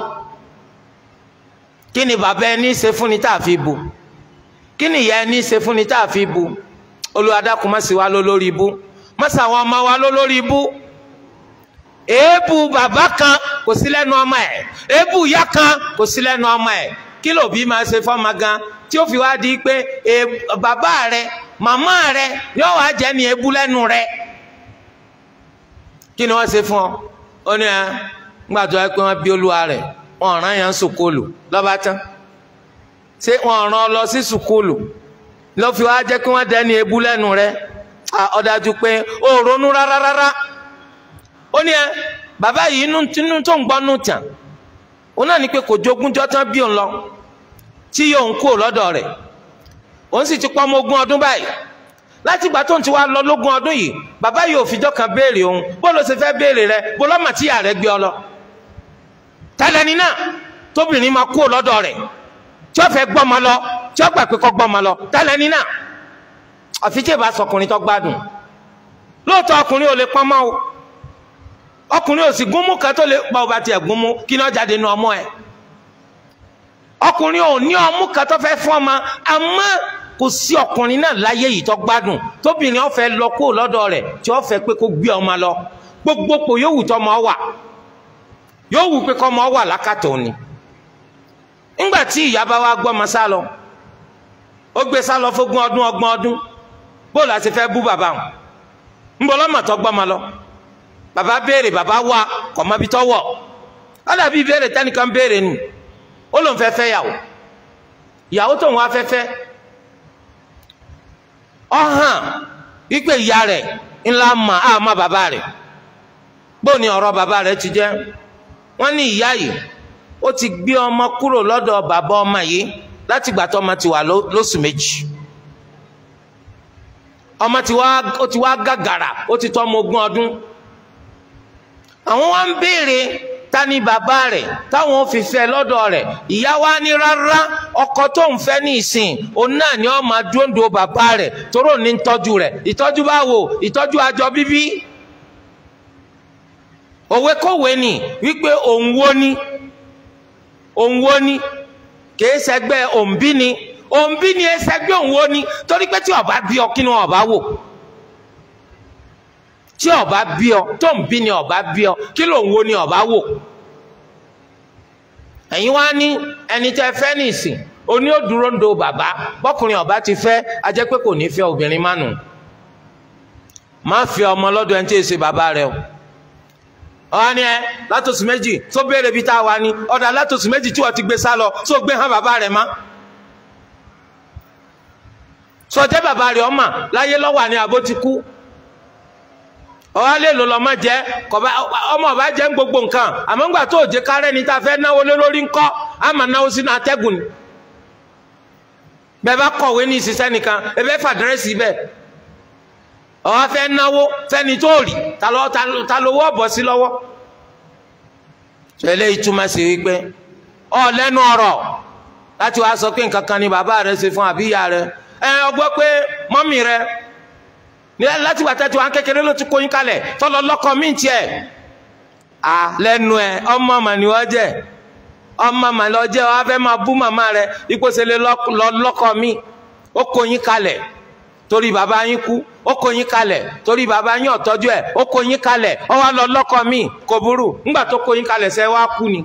kí ni bàbá ẹni ṣe fún ni tá a fi bú kí ni ìyá ẹni ṣe fún ni tá a fi bú olùwàdàkùn má sì wá ló lórí ibú má sì àwọn ọmọ wa ló lórí ibú èébú bàbá kan kò sí lẹ́nu ọmọ ẹ̀ èébú ìyá kan kò sí lẹ́nu ọmọ ẹ̀ kí lòbí máa ṣe fọ́mọ gan tí ó fi wá di pé bàbá rẹ màmá rẹ yóò wá jẹ́ ní èébú lẹ́nu rẹ kí ni wọ́n ṣe fún ọ ó ní ẹ ńgbà tó yẹ pé wọ́n bí olúwa rẹ̀ wọ́n rán yẹn sùkúlù lọ́ba tán ṣé wọ́n rán ọ lọ sí sùkúlù ló fi wá jẹ́ kí wọ́n dẹ́ ní èébú lẹ́nu rẹ ó dájú pé ó ronú rárá rárá ó ní ẹ bàbá yìí inú tó ń gbọ́ nù tàn òun náà ní pé kò jogúnjọ́ tán bí òun lọ tí yóò ń kú lọ́dọ̀ rẹ̀ òun sì ti pọ́ ọmọ ogún ọdún báyìí láti ìgbà tó ń ti wá lọ lógún ọdún yìí bàbá yìí ò fìjọ́ kan béèrè òun bó ló ṣe fẹ́ béèrè rẹ bó lọ́mọ tí ìyá rẹ gbé ọ lọ tẹ́lẹ̀ni náà tóbìnrin máa kú lọ́dọ̀ rẹ̀ tí ó fẹ́ gbọ́mọ lọ tí ó gbà pé kọ́ gbọ́mọ lọ tẹ́lẹ̀ni náà àfi tí ìbá sọkùnrin tó gbádùn lóòótọ́ ọkùnrin ò lè pọ́nmọ́ o ọkùnrin ò sì gúnmú kan tó lè pa ọba tiẹ̀ gúnmú kí náà jáde nu ọmọ ẹ̀ ọkùnrin ò ní ọmú kan tó fẹ́ fún ọmọ àmọ́ kò sí ọkùnrin náà láyé yìí tó gbádùn tóbìnrin ó fẹ́ lọ kó lọ́dọ̀ rẹ̀ tí ó fẹ́ pé kó gbé ọmọ lọ gbogbo pò yóò wù tọmọ wà yóò wù pé kọmọ wà lákàtà òní ńgbà tí ìyá bá wá gbọ́mọ sá lọ ó gbé sá lọ fógún ọdún ọgbọ̀n ọdún bóòlù àti fẹ́ bú bàbá wọn ńbọ lọ́mọ tó gbọ́mọ lọ bàbá béèrè bàbá wá kọ̀mọ́bí tó wọ̀ ó dàbí béèrè tẹ́nìkan béèrè nù ó lóun fẹ́ fẹ́ yàwó ìyàwó tóun wá fẹ́ fẹ́ ọ hàn wípé ìyá rẹ̀ ńlá mà á má bàbá rẹ̀ bó ni ọ̀rọ̀ bàbá rẹ̀ ti jẹ́ wọ́n ní ìyá yìí ó ti gbé ọmọ kúrò lọ́dọ̀ bàbá ọmọ yìí láti gbà tó ọmọ ti wà lóṣù méjì ọmọ ti wá ó ti wá gàgàrà ó ti tọ́ ọmọ ogún ọdún àwọn wá ń béèrè ta ni bàbá rẹ̀ táwọn fi fẹ́ lọ́dọ̀ rẹ̀ ìyá wa ní rárá ọkọ tó ń fẹ́ ní ìsìn òun náà ni ó máa dúndò bàbá rẹ̀ tóró ní tọ́jú rẹ̀ ìtọ́jú báwo ìtọ́jú àjọ bíbí òwe kòwe ni wípé òun wo ni òun wo ni kìí ṣẹgbẹ́ òǹbí ni òǹbí ni ẹsẹgbẹ́ òun wo ni torí pé tí ọba bí ọ kí ni ọba wò tí ọba bí ọ tó ń bí ni ọba bí ọ kí lòun wo ni ọba wò ẹ̀yin wá ní ẹni tẹ́ fẹ́ nìsín oní òdúró ń do bàbá bọ́kùnrin ọba ti fẹ́ a jẹ́ pé kò ní fẹ́ obìnrin mánu má fi ọmọ lọ́dọ̀ ẹni tí èsì bàbá rẹ o ọ̀hán ni ẹ látòsí méjì tó béèrè bí tá a wà ní ọ̀dà látòsí méjì tí wọ́n ti gbé sá lọ tó gbé hàn bàbá rẹ̀ má. sọjẹ́ bàbá rẹ̀ ọmọ láyé lọ́wọ́ àní àbó ti kú. ọ̀hán lè lò lọ́mọ jẹ́ ọmọ ọba jẹ́ ń gbogbo nǹkan àmọ́ ńgbà tó òjé kárẹ́ ni tá a fẹ́ náwó lé lórí ńkọ́ á máa náwó sínú atẹ́gùn ni. bẹ́ẹ̀ bá kọ̀wé ní ìṣiṣẹ́ nìkan ẹ bẹ́ẹ̀ fàdírẹ́sì bẹ́ẹ̀ ọ̀wá fẹ́ náwó fẹ́ni tó rí ta ló wọ́ bọ̀ sí lọ́wọ́ tẹ́lẹ̀ ìtumọ̀ sí wípé ọ lẹ́nu ọ̀rọ̀ láti wá sọ pé nǹkan kan ni bàbá rẹ ṣe fún àbíyá rẹ ẹ ọgbọ́ pé mọ́mì rẹ láti wà tẹ́tí wọn kékeré ló ti kóyún kalẹ̀ tọ́lọ lọ́kọ mí tiẹ̀ à lẹ́nu ẹ ọmọ mà ni wọ́n jẹ́ ọmọ mà lọ jẹ́ wọ́n á fẹ́ máa bú màmá rẹ ipò ṣe lè lọ́kọ mí ó kóyún kalẹ̀ torí bàbá yín kú ó kó yín kalẹ̀ torí bàbá yín ọ̀tọ́jú ẹ̀ ó kó yín kalẹ̀ ó wá lọ lọ́kọ mi kò burú ńgbà tó kó yín kalẹ̀ sẹ́ wá kú ni.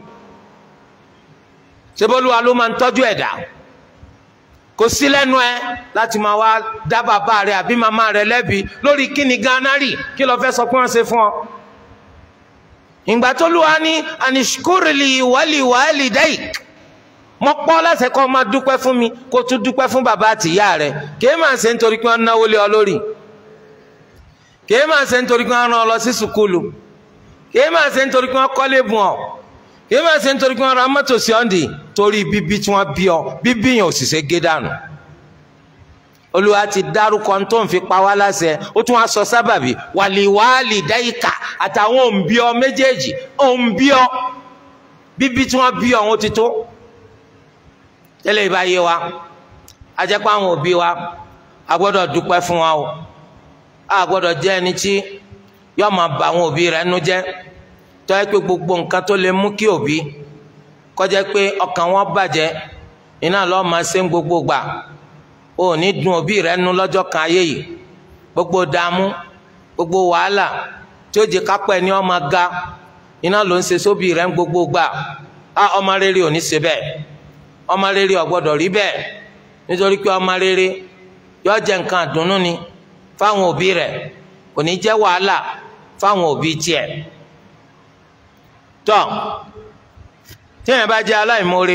ṣebólúwa ló máa ń tọ́jú ẹ̀dá kò sí lẹ́nu ẹ láti máa wá dá bàbá rẹ àbí màmá rẹ lẹ́bi lórí kíni gánà rì kí ló fẹ́ sọ pé wọ́n ṣe fún ọ. ìgbà tó lù wá ní anishkurili wali wali daik mo pọ́ lásẹ̀ kọ́ máa dúpẹ́ fún mi kó tún dúpẹ́ fún bàbá àtìyá rẹ̀ kìí máa ṣe nítorí pé wọ́n náwó lé ọ lórí kìí máa ṣe nítorí pé wọ́n rán ọ lọ sí sùkúlù kìí máa ṣe nítorí pé wọ́n kọ́lé bùn ọ kìí máa ṣe nítorí pé wọ́n ra mọ́tò sí ọ́ndì torí bíbí tí wọ́n bí ọ bíbí yẹn ò sì ṣe gé dànù olúwa ti dárúkọ tó ń fi pa wá láṣẹ ó tún wá sọ sábàbí wàlíwàálì dáìkà àtàwọn òǹbí ọ méjèèjì òǹbí ọ bíbí tí wọ́n bí ọ wọn ti tó tẹ́lẹ̀ ìbá yé wa a jẹ́ pé àwọn òbí wa a gbọ́dọ̀ dúpẹ́ fún wa o a gbọ́dọ̀ jẹ́ ẹni tí yóò máa bà àwọn òbí rẹ̀ nú jẹ́ tó yẹ pé gbogbo nǹkan tó lè mú kí òbí kó jẹ́ pé ọkàn wọn bàjẹ́ iná lọ́ọ́ máa ṣe ń gbogbo gbà o ò ní dùn òbí rẹ̀ nú lọ́jọ́ kan ayé yìí gbogbo dààmú gbogbo wàhálà tí ó jẹ́ kápẹ́ ni ọmọ ga iná ló ń ṣe sóbì rẹ̀ ń gbogbo gbà á ọmọ rere ò ní ṣe bẹ́ẹ̀ ọmọ rere ò gbọ́dọ̀ rí bẹ́ẹ̀ nítorí pé ọmọ rere yóò jẹ́ nǹkan àdùnnú ni fáwọn òbí rẹ̀ kò ní jẹ́ wàhálà fáwọn òbí tiẹ̀ tọ́ tíyẹn bá jẹ́ aláìmoore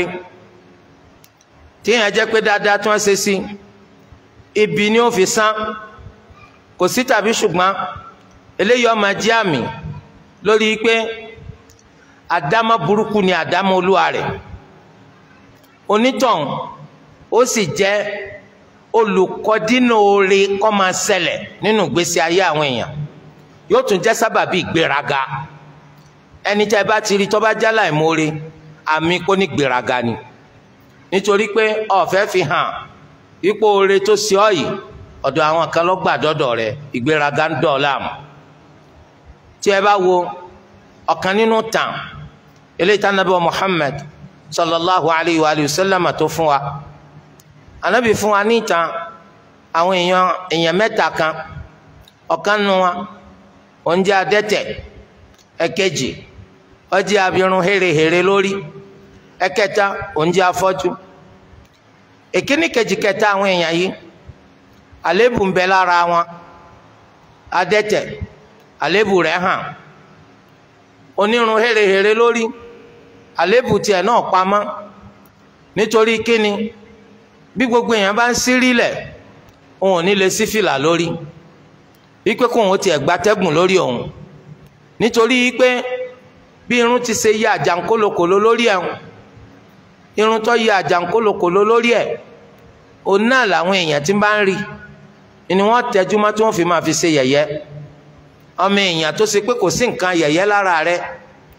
tíyẹn jẹ́ pé dáadáa tí wọ́n ṣe sí ibi ni ó fi san kò sí tàbí ṣùgbọ́n eléyìí ó máa jẹ́ àmì lórí pé àdámọ́ burúkú ni àdámọ́ olúwa rẹ̀ onítọ̀hún ó sì jẹ́ olùkọ́dínà oore kọ́ máa ṣẹlẹ̀ nínú ìgbésí ayé àwọn èèyàn yóò tún jẹ́ sábàbí ìgbéraga ẹni tí a bá ti rí tó bá jálà ìmoore àmì kó ní gbéraga ni nítorí pé ọ̀fẹ́ fi hàn ipò oore tó ṣe ọ́ yìí ọ̀dọ̀ àwọn kan ló gbà dọ́dọ̀ rẹ̀ ìgbéraga ń dọ̀ ọ́ láàmú tí ẹ bá wo ọ̀kan nínú tàn eléyìí tá nàbẹ́ Muhammad sallallahu alayhi wa sallam tó fún wa anabi fún wa ní ìtàn àwọn èèyàn èèyàn mẹ́ta kan ọ̀kan nu wa òun jẹ́ adẹ́tẹ̀ ẹ̀kejì ó jẹ́ abirùn hérehère lórí ẹ̀kẹta òun jẹ́ afọ́jú èkíní kejì kẹta àwọn èèyàn yìí àlébù ń bẹ lára wọn adẹ́tẹ̀ àlébù rẹ̀ hàn onírun hérehère lórí àlébù tiẹ̀ náà pamọ́ nítorí kíni bí gbogbo èèyàn bá ń sírí lẹ̀ òun ò ní lè sí fìlà lórí wípé kóun ó tiẹ̀ gbatẹ́gùn lórí òun nítorí wípé bí irun ti ṣe yí àjànkólokòló lórí ẹ̀ irun tó yí àjànkólokòló lórí ẹ̀ òun náà làwọn èèyàn tí bá ń rí ni wọ́n tẹjú mọ́ tí wọ́n fi máa fi ṣe yẹ̀yẹ́ ọmọ èèyàn tó ṣe pé kò sí nǹkan yẹ̀yẹ́ lára rẹ̀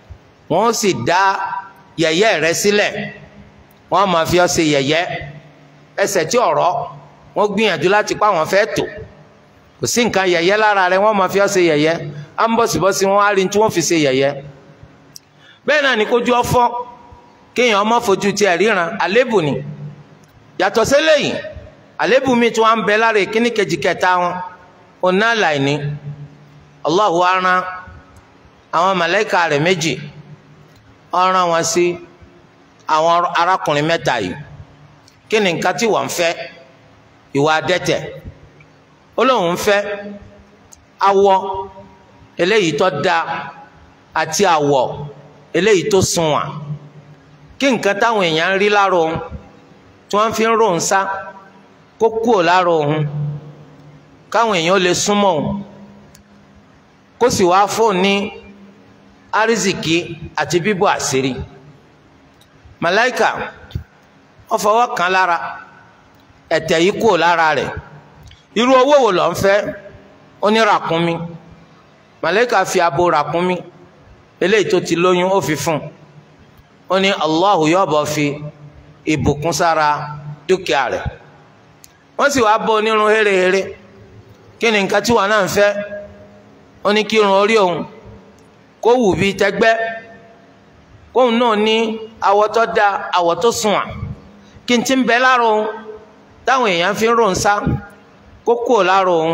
wọ́n sì dá yẹ̀yẹ́ rẹ sílẹ̀ wọ́n máa fi ọ́ ṣe yẹ̀yẹ́ ẹsẹ̀ tí ọ̀rọ̀ wọ́n gbìyànjú láti pa àwọn fẹ́ tò kò sí nǹkan yẹ̀yẹ́ lára rẹ wọ́n máa fi ọ́ ṣe yẹ̀yẹ́ á ń bọ̀sibọ́sí wọn á rí tí wọ́n fi ṣe yẹ̀yẹ́ bẹ́ẹ̀ náà ni kójú ọfọ́ kéèyàn ọmọ fojú tiẹ̀ ríran àlébù ni yàtọ̀ sílẹ̀ yìí àlébù mi tí wọ́n ń bẹ lára ìkíní kejì kẹta wọn ọ̀nà àlàyé Allahu aran àwọn màláíkà rẹ̀ méjì ọ̀ràn wọn sí àwọn arákùnrin mẹ́ta yìí kí ni nǹkan tí wọ́n ń fẹ́ ìwà adẹ́tẹ̀ ó lóun ń fẹ́ awọ eléyìí tó dáa àti àwọ̀ eléyìí tó sunwọ̀n kí nǹkan táwọn èèyàn ń rí lára òun tí wọ́n fi ń rò ń sá kó kúò lára òun káwọn èèyàn lè súnmọ́ òun kó sì wá fóun ní arizikì àti bíbò àṣírí màláìkà wọ́n fọwọ́ kàn lára ẹ̀tẹ̀ yìí kúò lára rẹ̀ irú owó wo ló ń fẹ́ ó ní ràkúnmí màláìkà fi abo ràkúnmí eléyìí tó ti lóyún ó fi fún un ó ní Allahu yóò bọ̀ fi ìbùkún sára dúkìá rẹ̀ wọ́n sì wáá bọ́ onírun hérehére kí ni nǹkan tí wọn náà ń fẹ́ ó ní kí irun orí òun kó wù bíi tẹgbẹ́ kóun náà ní àwọ̀ tó dáa àwọ̀ tó sunwọ̀n kí n ti ń bẹ lára òun táwọn èèyàn fi ń rò ń sá kó kúrò lára òun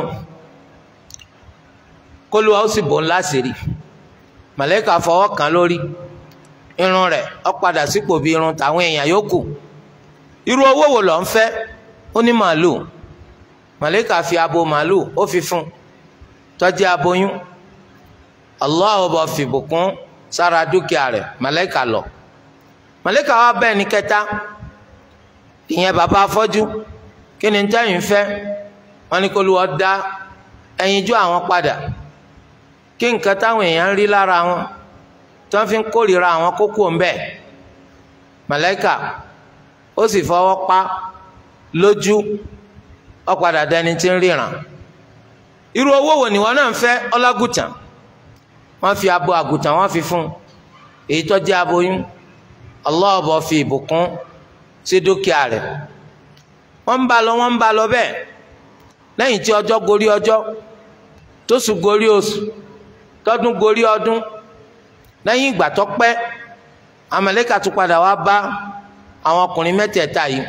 kó lu àwọn sì bò ńlá sí rí màlẹ́kà fọwọ́ kàn lórí irun rẹ̀ ó padà sípò bí irun tàwọn èèyàn yòókù irú owó wo ló ń fẹ́ ó ní màálù màlẹ́kà fi abo màálù ó fi fún tó jẹ́ aboyún Allah bá fi bùkún sára dúkìá rẹ̀ màlẹ́kà lọ màlẹ́kà wa bẹ́ẹ̀ ní kẹta ìyẹn bàbá afọ́jú kí ni tẹ́yìn fẹ́ wọ́n ní kó lu ọ́ dá ẹyinjú àwọn padà kí nǹkan táwọn èèyàn ń rí lára wọn tí wọ́n fi ń kórìíra àwọn kókó ń bẹ màláíkà ó sì fọwọ́ pa lójú ó padà dẹni tí ń ríran irú owó wo nìwọ náà ń fẹ́ ọlágùtàn wọ́n fi abo àgùtàn wọ́n fi fún èyí tó jẹ́ aboyún Allah bá fi ìbùkún sí dúkìá rẹ̀ wọ́n ń bá lọ wọ́n ń bá lọ bẹ́ẹ̀ lẹ́yìn tí ọjọ́ gorí ọjọ́ tóṣù gorí oṣù tọdún gorí ọdún lẹ́yìn ìgbà tó pẹ́ Àmàlẹ́kà tún padà wá bá àwọn ọkùnrin mẹ́tẹ̀ẹ̀ta yìí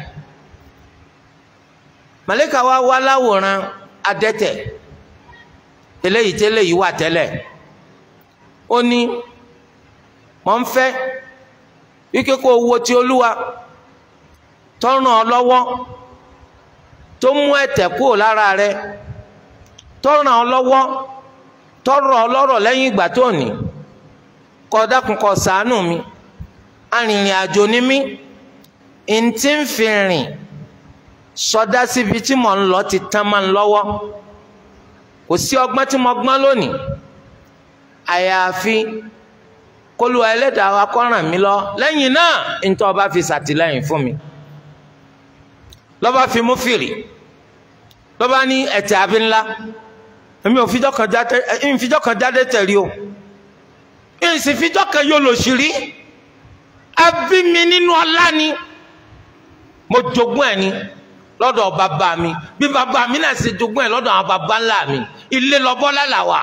Màlẹ́kà wá wá láwòrán adẹ́tẹ̀ eléyìí tẹ́lẹ̀ yìí wà tẹ́lẹ̀ ó ní mọ̀ ń fẹ́ wíkẹ́ kó owó tí olúwa tọ́ràn ọ lọ́wọ́ tó mú ẹ̀tẹ̀ kúrò lára rẹ tọ́ràn ọ lọ́wọ́ tọ́rọ̀ ọlọ́rọ̀ lẹ́yìn ìgbà tó ní kó dákun kó ṣàánú mi arìnrìn àjò ni mí ntí ń fi rìn sọdá síbi tí mò ń lọ ti tán máa ń lọ́wọ́ kò sí ọgbọ́n tí mo gbọ́n lónìí àyàfi kólúwa ẹlẹ́dàá wa kó ràn mí lọ lẹ́yìn náà ntọ́ ọba fi ṣàtìlẹ́yìn fún mi lọ́ba fi mú fìrì lọ́ba ní ẹ̀tẹ̀ àbí ńlá èmi ò fijọ́ kan jáde ẹ̀yìn fijọ́ kan jáde tẹ̀lé o ẹ̀yìn sì fijọ́ kan yóò lò sí rí ẹbí mi nínú ọlá ni mo jogún ẹ̀ ni lọ́dọ̀ bàbá mi bí bàbá mi náà ṣe jogún ẹ̀ lọ́dọ̀ àwọn bàbá ńlá mi ilé lọ́bọ́ lálàwà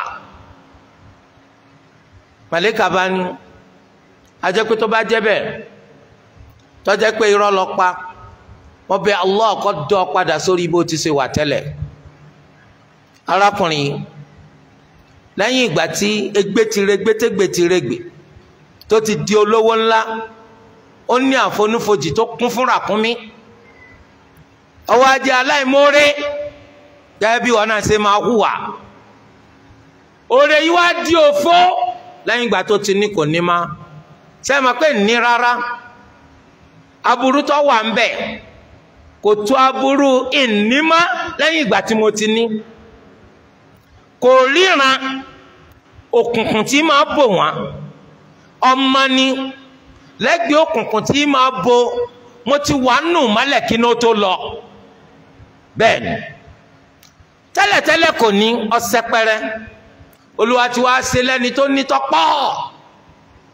màlẹ́kà bá ní ajẹ́ pé tó bá jẹ́ bẹ́ẹ̀ tó jẹ́ pé irọ́ lọ pa wọ́n bẹ Allah kó dọ́ padà sórí bó ti ṣe wà tẹ́lẹ̀ arákùnrin yìí lẹ́yìn ìgbà tí egbe ti regbe tẹ́gbe ti regbe tó ti di olówó ńlá ó ní àfonúfojì tó kún fún ràkúnmí ọwọ́ ajé aláìmoore gẹ́gẹ́ bí wọn náà ṣe máa hùwà oore yìí wá di òfó lẹ́yìn ìgbà tó ti ní kò ní má sẹ́yìn máa pé ní rárá aburú tó wà ń bẹ̀ kò tó aburú ìnímá lẹ́yìn ìgbà tí mo ti ní kò ríran òkùnkùn tí máa bò wọ́n ọmọ ni lẹ́gbẹ̀ẹ́ òkùnkùn tí máa bo mo ti wà nù mọ́lẹ̀ kí ló tó lọ bẹ́ẹ̀ ni tẹ́lẹ̀tẹ́lẹ̀ kò ní ọsẹ pẹrẹ olúwa ti wá ṣe lẹ́ni tó ní tọ́pọ̀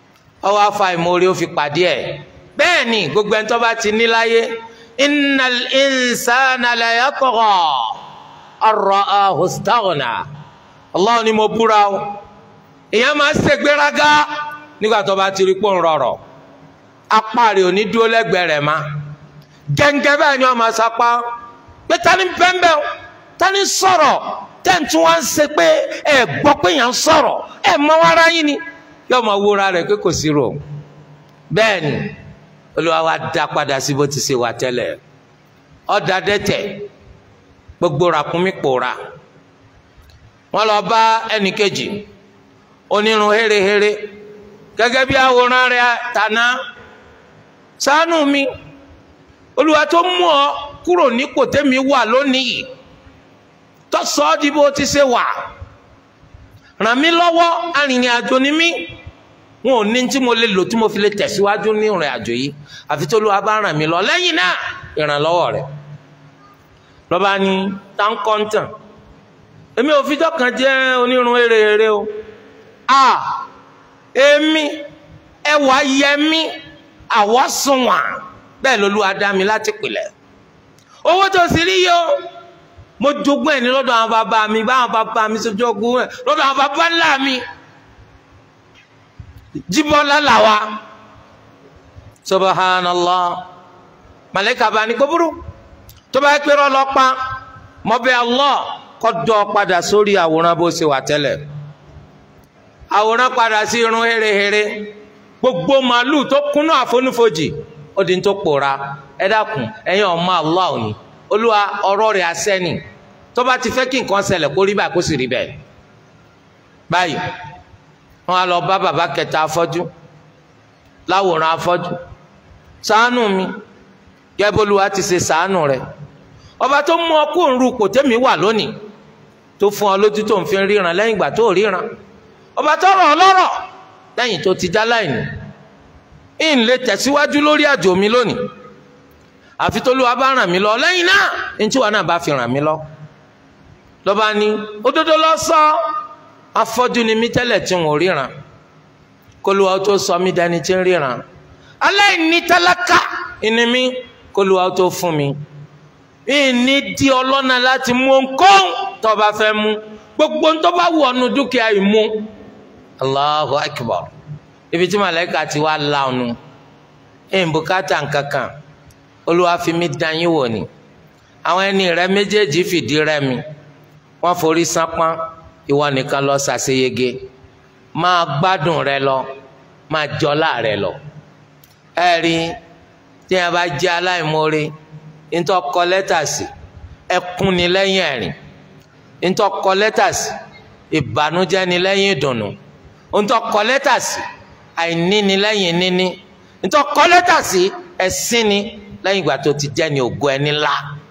ọwọ́ afa ìmoore ó fi pàdé ẹ̀ bẹ́ẹ̀ ni gbogbo ẹni tó bá ti ní láyé innal insana la yatgha ar-ra'ahu istaghna Allah ni mo búra o èèyàn máa ń ṣègbéraga nígbà tó bá ti rí pò ń rọrọ̀ apá rẹ̀ ò ní dúró lẹ́gbẹ̀ẹ́ rẹ̀ má gẹ́ngẹ́ báyìí ni wọ́n máa sapá pé ta ni bẹ́ńbẹ́ o ta ni sọ̀rọ̀ tẹ́ǹtì wọn ń ṣe pé ẹ gbọ́ pé yàn ń sọ̀rọ̀ ẹ mọ ara yín ni yóò máa wúra rẹ̀ pé kò sí rò bẹ́ẹ̀ ni olúwa wa dá padà sí bó ti ṣe wà tẹ́lẹ̀ ọ̀dà dẹ́tẹ̀ gbogbo ràkúnmí pòórá wọ́n lọ bá ẹnìkejì onírun hérehére gẹ́gẹ́ bí àwòrán rẹ̀ tàná ṣàánú mi olúwa tó mú ọ kúrò nípò tẹ́mi wà lónìí tó sọ ọ́ di bó ti ṣe wà ràn mí lọ́wọ́ arìnrìn àjò ni mí wọn ò ní tí mo lè lò tí mo fi lè tẹ̀síwájú ní ìrìn àjò yìí àfi tó lóa bá ràn mí lọ lẹ́yìn náà ìrànlọ́wọ́ rẹ̀ lọ́ba ní táǹkọ́ńtàn èmi ò fi dọ́kan jẹ́ onírun eré o a èmi ẹwà yẹmí àwọ̀ sunwọ̀n bẹ́ẹ̀ lolúwa dá mi láti pìlẹ̀ owó tó sì rí yìí o mo jogún ẹ̀ ní lọ́dọ̀ àwọn bàbá mi báwọn bàbá mi ṣe jogún ẹ̀ lọ́dọ̀ àwọn bàbá ńlá mi jíbọ́lá làwa subhanallah màlẹ́kà bá ní kó burú tó bá pẹ́ rọ́ lọ́pàá mọ́bẹ́ allah kọ́ dọ́ padà sórí àwòrán bó ṣe wà tẹ́lẹ̀ àwòrán padà sí irun hérehére gbogbo màálù tó kúnnú àfonúfojì ó di tó pòórá ẹ dákun ẹ̀yin ọmọ allah òní olúwa ọ̀rọ̀ rẹ̀ asẹ́ni tó bá ti fẹ́ kí nǹkan ṣẹlẹ̀ kó rí báyìí kó sì rí bẹ́ẹ̀ báyìí wọn á lọ bá bàbá kẹta afọ́jú láwòrán afọ́jú ṣàánú mi gẹ́bólúwa ti ṣe ṣàánú rẹ̀ ọba tó mú ọ kó ń ru kò tẹ́mi wà lónìí tó fún ọ lójú tó ń fi ríran lẹ́yìn ìgbà tó ríran ọba tó rọ̀ ọ́ lọ́rọ̀ lẹ́yìn tó ti já láìní ń lè tẹ̀síwájú lórí àjò mi lónìí àfi tó lúwa bá ràn mí lọ lẹ́yìn náà ní tí wàá náà bá fi ràn mí lọ lọ́ba ní òdodo lọ sọ afọ́jú ni mí tẹ́lẹ̀ tí wọn ò ríran kólúwa tó sọ mí dání tí ń ríran aláìní tálákà ìní mi kólúwa tó fún mi ìní di ọlọ́nà láti mú nǹkan tó bá fẹ́ mú gbogbo tó bá wù ọ́nu dúkìá yìí mú Allahu akbar ibi tí màlẹ́kà ti wá la ọ̀nù ìbùkátà nkankan olúwa fi mí dán yín wò ni àwọn ẹni rẹ méjèèjì fìdí rẹmi wọ́n forí sánpọ́n ìwọ nìkan lọ ṣàṣeyege máa gbádùn rẹ lọ máa jọlá rẹ lọ ẹ rí tí a bá jẹ aláìmoore ntọ́ kọ lẹ́tà sí ẹkún ni lẹ́yìn ẹ̀rín ntọ́ kọ lẹ́tà sí ìbànújẹ́ ni lẹ́yìn ìdùnnú ntọ́ kọ lẹ́tà sí àìní ni lẹ́yìn níní ntọ́ kọ lẹ́tà sí ẹ̀sín ni lẹ́yìn ìgbà tó ti jẹ́ ni ògo ẹni ńlá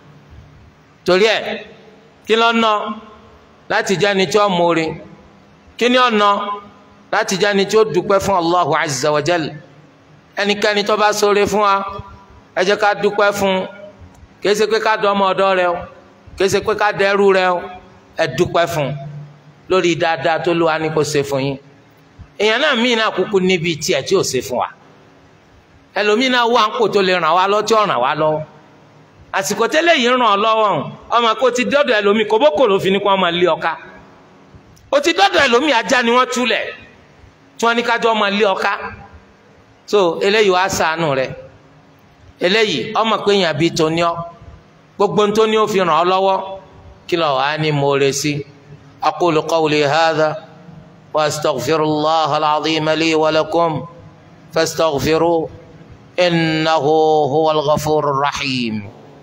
torí ẹ̀ kí ló ná láti jẹ́ ni tí ó mórí kí ni ó ná láti jẹ́ ni tí ó dúpẹ́ fún Allahu azza wa jal ẹnikẹ́ni tó bá ṣoore fún wa ẹ jẹ́ ká dúpẹ́ fún kìí ṣe pé ká dọ́ ọmọ ọ̀dọ́ rẹ o kìí ṣe pé ká dẹ́rù rẹ o ẹ dúpẹ́ fún lórí dáadáa tó lù wá ní kó ṣe fún yín èèyàn náà míì náà kúkú níbi tiẹ̀ tí ò ṣe fún wa ẹlòmíì náà wà ń kò tó lè ràn wá lọ tí ò ràn wá lọ́wọ́ àsìkò tẹ́lẹ̀ yìí ràn ọ́ lọ́wọ́ ọmọ kò ti dọ́dọ̀ ẹlòmíì kòbókò ló fi ní kó wọ́n máa lé ọká ó ti dọ́dọ̀ ẹlòmíì ajá ni wọ́n túlẹ̀ tí wọ́n ní kájọ́ máa lé ọká so eléyìí wàá sànù rẹ eléyìí ọmọ pé yàn bí tó ní ọ gbogbo tó ní ó fi ràn ọ́ lọ́wọ́ kí lọ wàá ní mo rẹ sí aqulu qawli hadha wa astaghfirullaha al-azima li wa lakum fastaghfiruhu innahu huwal ghafurur rahim.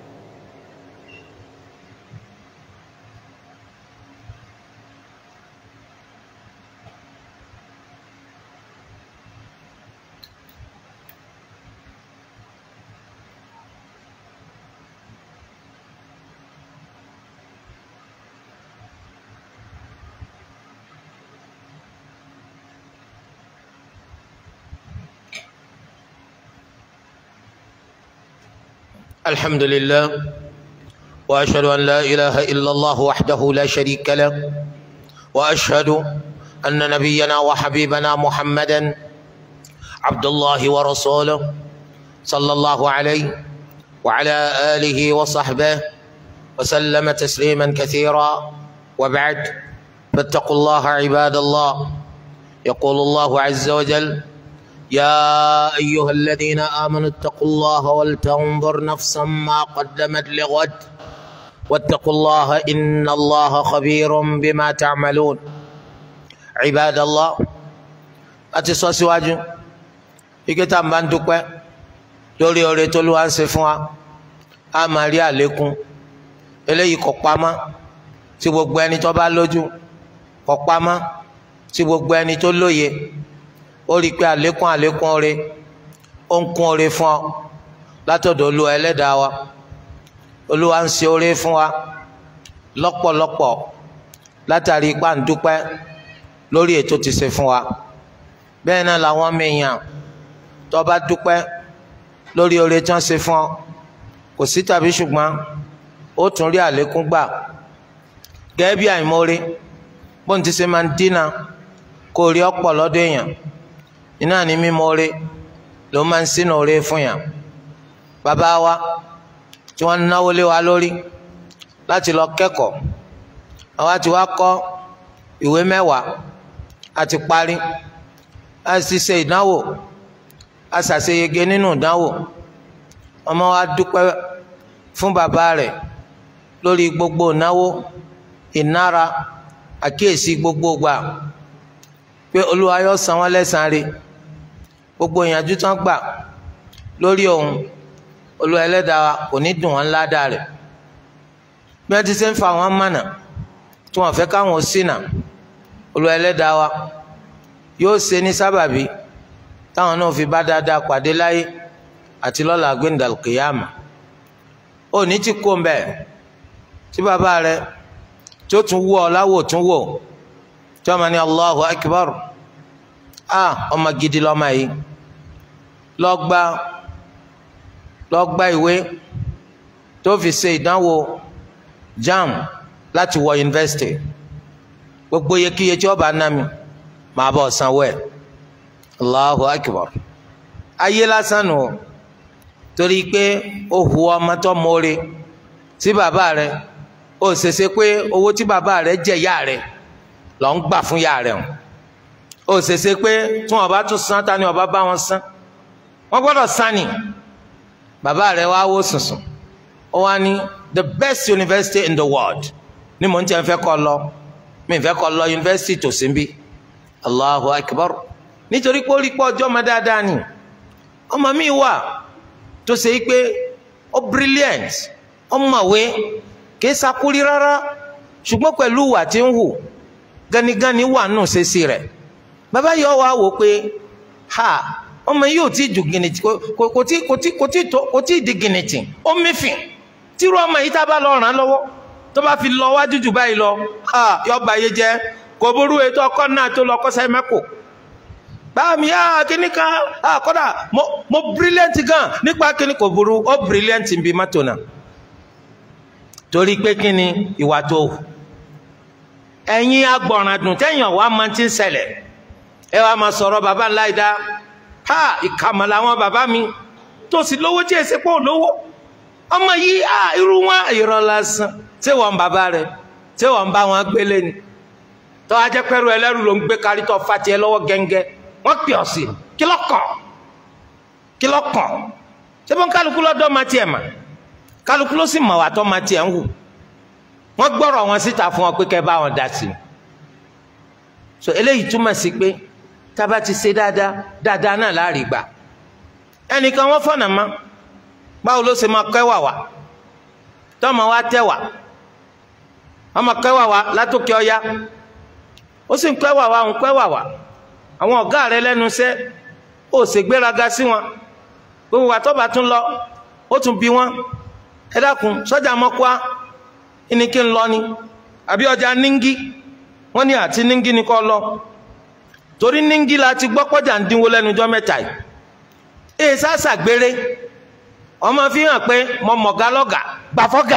الحمد لله واشهد ان لا اله الا الله وحده لا شريك له واشهد ان نبينا وحبيبنا محمدا عبد الله ورسوله صلى الله عليه وعلى آله وصحبه وسلم تسليما كثيرا وبعد فاتقوا الله عباد الله يقول الله عز وجل يا أيها الذين آمنوا اتقوا الله ولتنظر نفسا ما قدمت لغد واتقوا الله إن الله خبير بما تعملون عباد الله أتصوى سواجه ìkẹta máa ń dúpẹ́ lórí oore tó ló wá ń ṣe fún wa a máa rí àlékún eléyìí kò pamọ́ tí gbogbo ẹni tó bá lójú kò pamọ́ tí gbogbo ẹni tó lóye ó rí i pé àlékún àlékún oore ó ń kún oore fún ọ látọ̀dọ̀ olúwa ẹlẹ́dàá wa olúwa ń ṣe oore fún wa lọ́pọ̀lọpọ̀ látàrí ipá ń dúpẹ́ lórí ètò tí ṣe fún wa bẹ́ẹ̀ náà làwọn ọmọ èèyàn tó bá dúpẹ́ lórí oore tí wọ́n ṣe fún ọ kò sí tàbí ṣùgbọ́n ó tún rí àlékún gbà gẹ́gẹ́ bí àìmọ́re bóun ti ṣe máa ń dínà kó rí ọ̀pọ̀ lọ́dọ̀ èèyàn iná ní mímọ́re ló máa ń sínú oore fún yàn bàbá wa tí wọ́n náwó lé wa lórí láti lọ kẹ́kọ̀ọ́ àwa ti wá kọ́ ìwé mẹ́wàá àti parí a sì ṣe ìdánwò a ṣàṣeyege nínú ìdánwò ọmọ wa dúpẹ́ fún bàbá rẹ̀ lórí gbogbo ìnáwó ìnára àkíyèsí gbogbo gbà pé olúwa yóò san wọ́n lẹ́san rẹ̀ gbogbo ìyànjú tán gbà lórí òun olúwa ẹlẹ́dàá kò ní dùn wọ́n ládàá rẹ̀ bí wọ́n ti ṣe ń fa àwọn mọ̀nà tí wọ́n fẹ́ káwọn ṣìnà olúwa ẹlẹ́dàá wa yóò ṣe ní sábàbí táwọn náà fi bá dáadáa pàdé láyé àti lọ́la gbẹ̀ndàlùkìyàmà ó ní tí kò ń bẹ̀ tí bàbá rẹ tí ó tún wú ọ láwò tún wò tí wọ́n máa ní Allahu Akbar ah ọmọ gidi lọ́mọ yìí lọ gba lọ gba ìwé tó fi ṣe ìdánwò JAMB láti wọ yunifásitì gbogbo iyekíye tí ó bá ná mi màá bọ̀ sanwó ẹ̀ allahu akbar ayé lásán nù torí pé ó hu ọmọ tó mọ́re sí bàbá rẹ ó ṣèṣe pé owó tí bàbá rẹ jẹ yá rẹ lọ ń gbà fún yá rẹ ó ṣèṣe pé tí wọn bá tún san ta ni wọn bá bá wọn san wọn gbọ́dọ̀ san ni bàbá rẹ wá wó sùnsùn ó wá ní the best university in the world ni mò ń tẹ́ fẹ́ kọ́ lọ mi fẹ́ kọ́ lọ university tòsí bí allahu akbar nítorí pé ó rí pé ọjọ́ ọmọ dáadáa ni ọmọ mi wà tó ṣe pé ó brilliant ọmọwé kìí sakúrí rárá ṣùgbọ́n pẹ̀lú ìwà tí ń hù ganigani wà nù ṣèṣì rẹ̀ bàbá yìí wá wò pé ha ọmọ yìí ò tí ju gìnìtì kò tí kò tí kò tí tó kò tí di gìnìtì ó mìfìn tírú ọmọ yìí tá a bá lọ ràn án lọ́wọ́ tó bá fi lọ wájú jù báyìí lọ ha yọba yìí jẹ kò burú ètò ọkọ náà tó lọ kọsẹ̀ mẹ́kò báàmì á kíní kan á kọ́dà mo mo brilliant gan nípa kíní kò burú ó brilliant bí mọ́tò náà torí pé kíni ìwà tó hù ẹ̀yin agbọ̀ràn dùn tẹ́yìn ọ̀wá máa ti ń ṣẹlẹ̀ ẹ wàá máa sọ̀rọ̀ bàbá ńlá ìdá ha ìkàmọ̀ làwọn bàbá mi tó sì lówó tí èsì pọ̀ lówó ọmọ yìí á irú wọn irọ́ lásán ṣé wọ́n bàbá rẹ̀ ṣé wọ́n bá wọn gbélé ni tọ́ ajẹ́ pẹ́rù ẹlẹ́rù ló ń gbé kárí tọ́ fati ẹ lọ́wọ́ gẹ́ngẹ́ wọ́n pè ọ́ sí kí ló kàn kí ló kàn ṣé bọ́n kálukú lọ́dọ́ máa tiẹ̀ mà kálukú ló sì mọ̀ wá tọ́ máa tiẹ̀ ń hù wọ́n gbọ́rọ̀ wọn síta fún wọn pé kẹ́ bá wọn dá sí i so eléyìí túmọ̀ sí pé tába ti ṣe dáadáa dáadáa náà láàrin gbà ẹnìkan wọ́n fọ̀nà mọ́ báwo ló ṣe máa kẹ́wà wá tọ́mọ wa tẹ́wà ọmọ kẹ́wà wá látòkè ọya ó sì ń kẹ́wà wá ń kẹ́wà wá àwọn ọ̀gá rẹ lẹ́nu iṣẹ́ ó sì gbéraga sí wọn gbogbo wa tó bá tún lọ ó tún bi wọn ẹ dákun sọ́jà mọ́kúá ní kí n lọ ni àbí ọjà níngí wọ́n ní àti níngí ni kọ́ lọ torí níngí la ti gbọ́ pọ́jà ń dínwó lẹ́nujọ́ mẹ́ta yìí èyí sásà gbére ọmọ fi hàn pé mo mọ̀gá lọ́gà gbàfọ́gà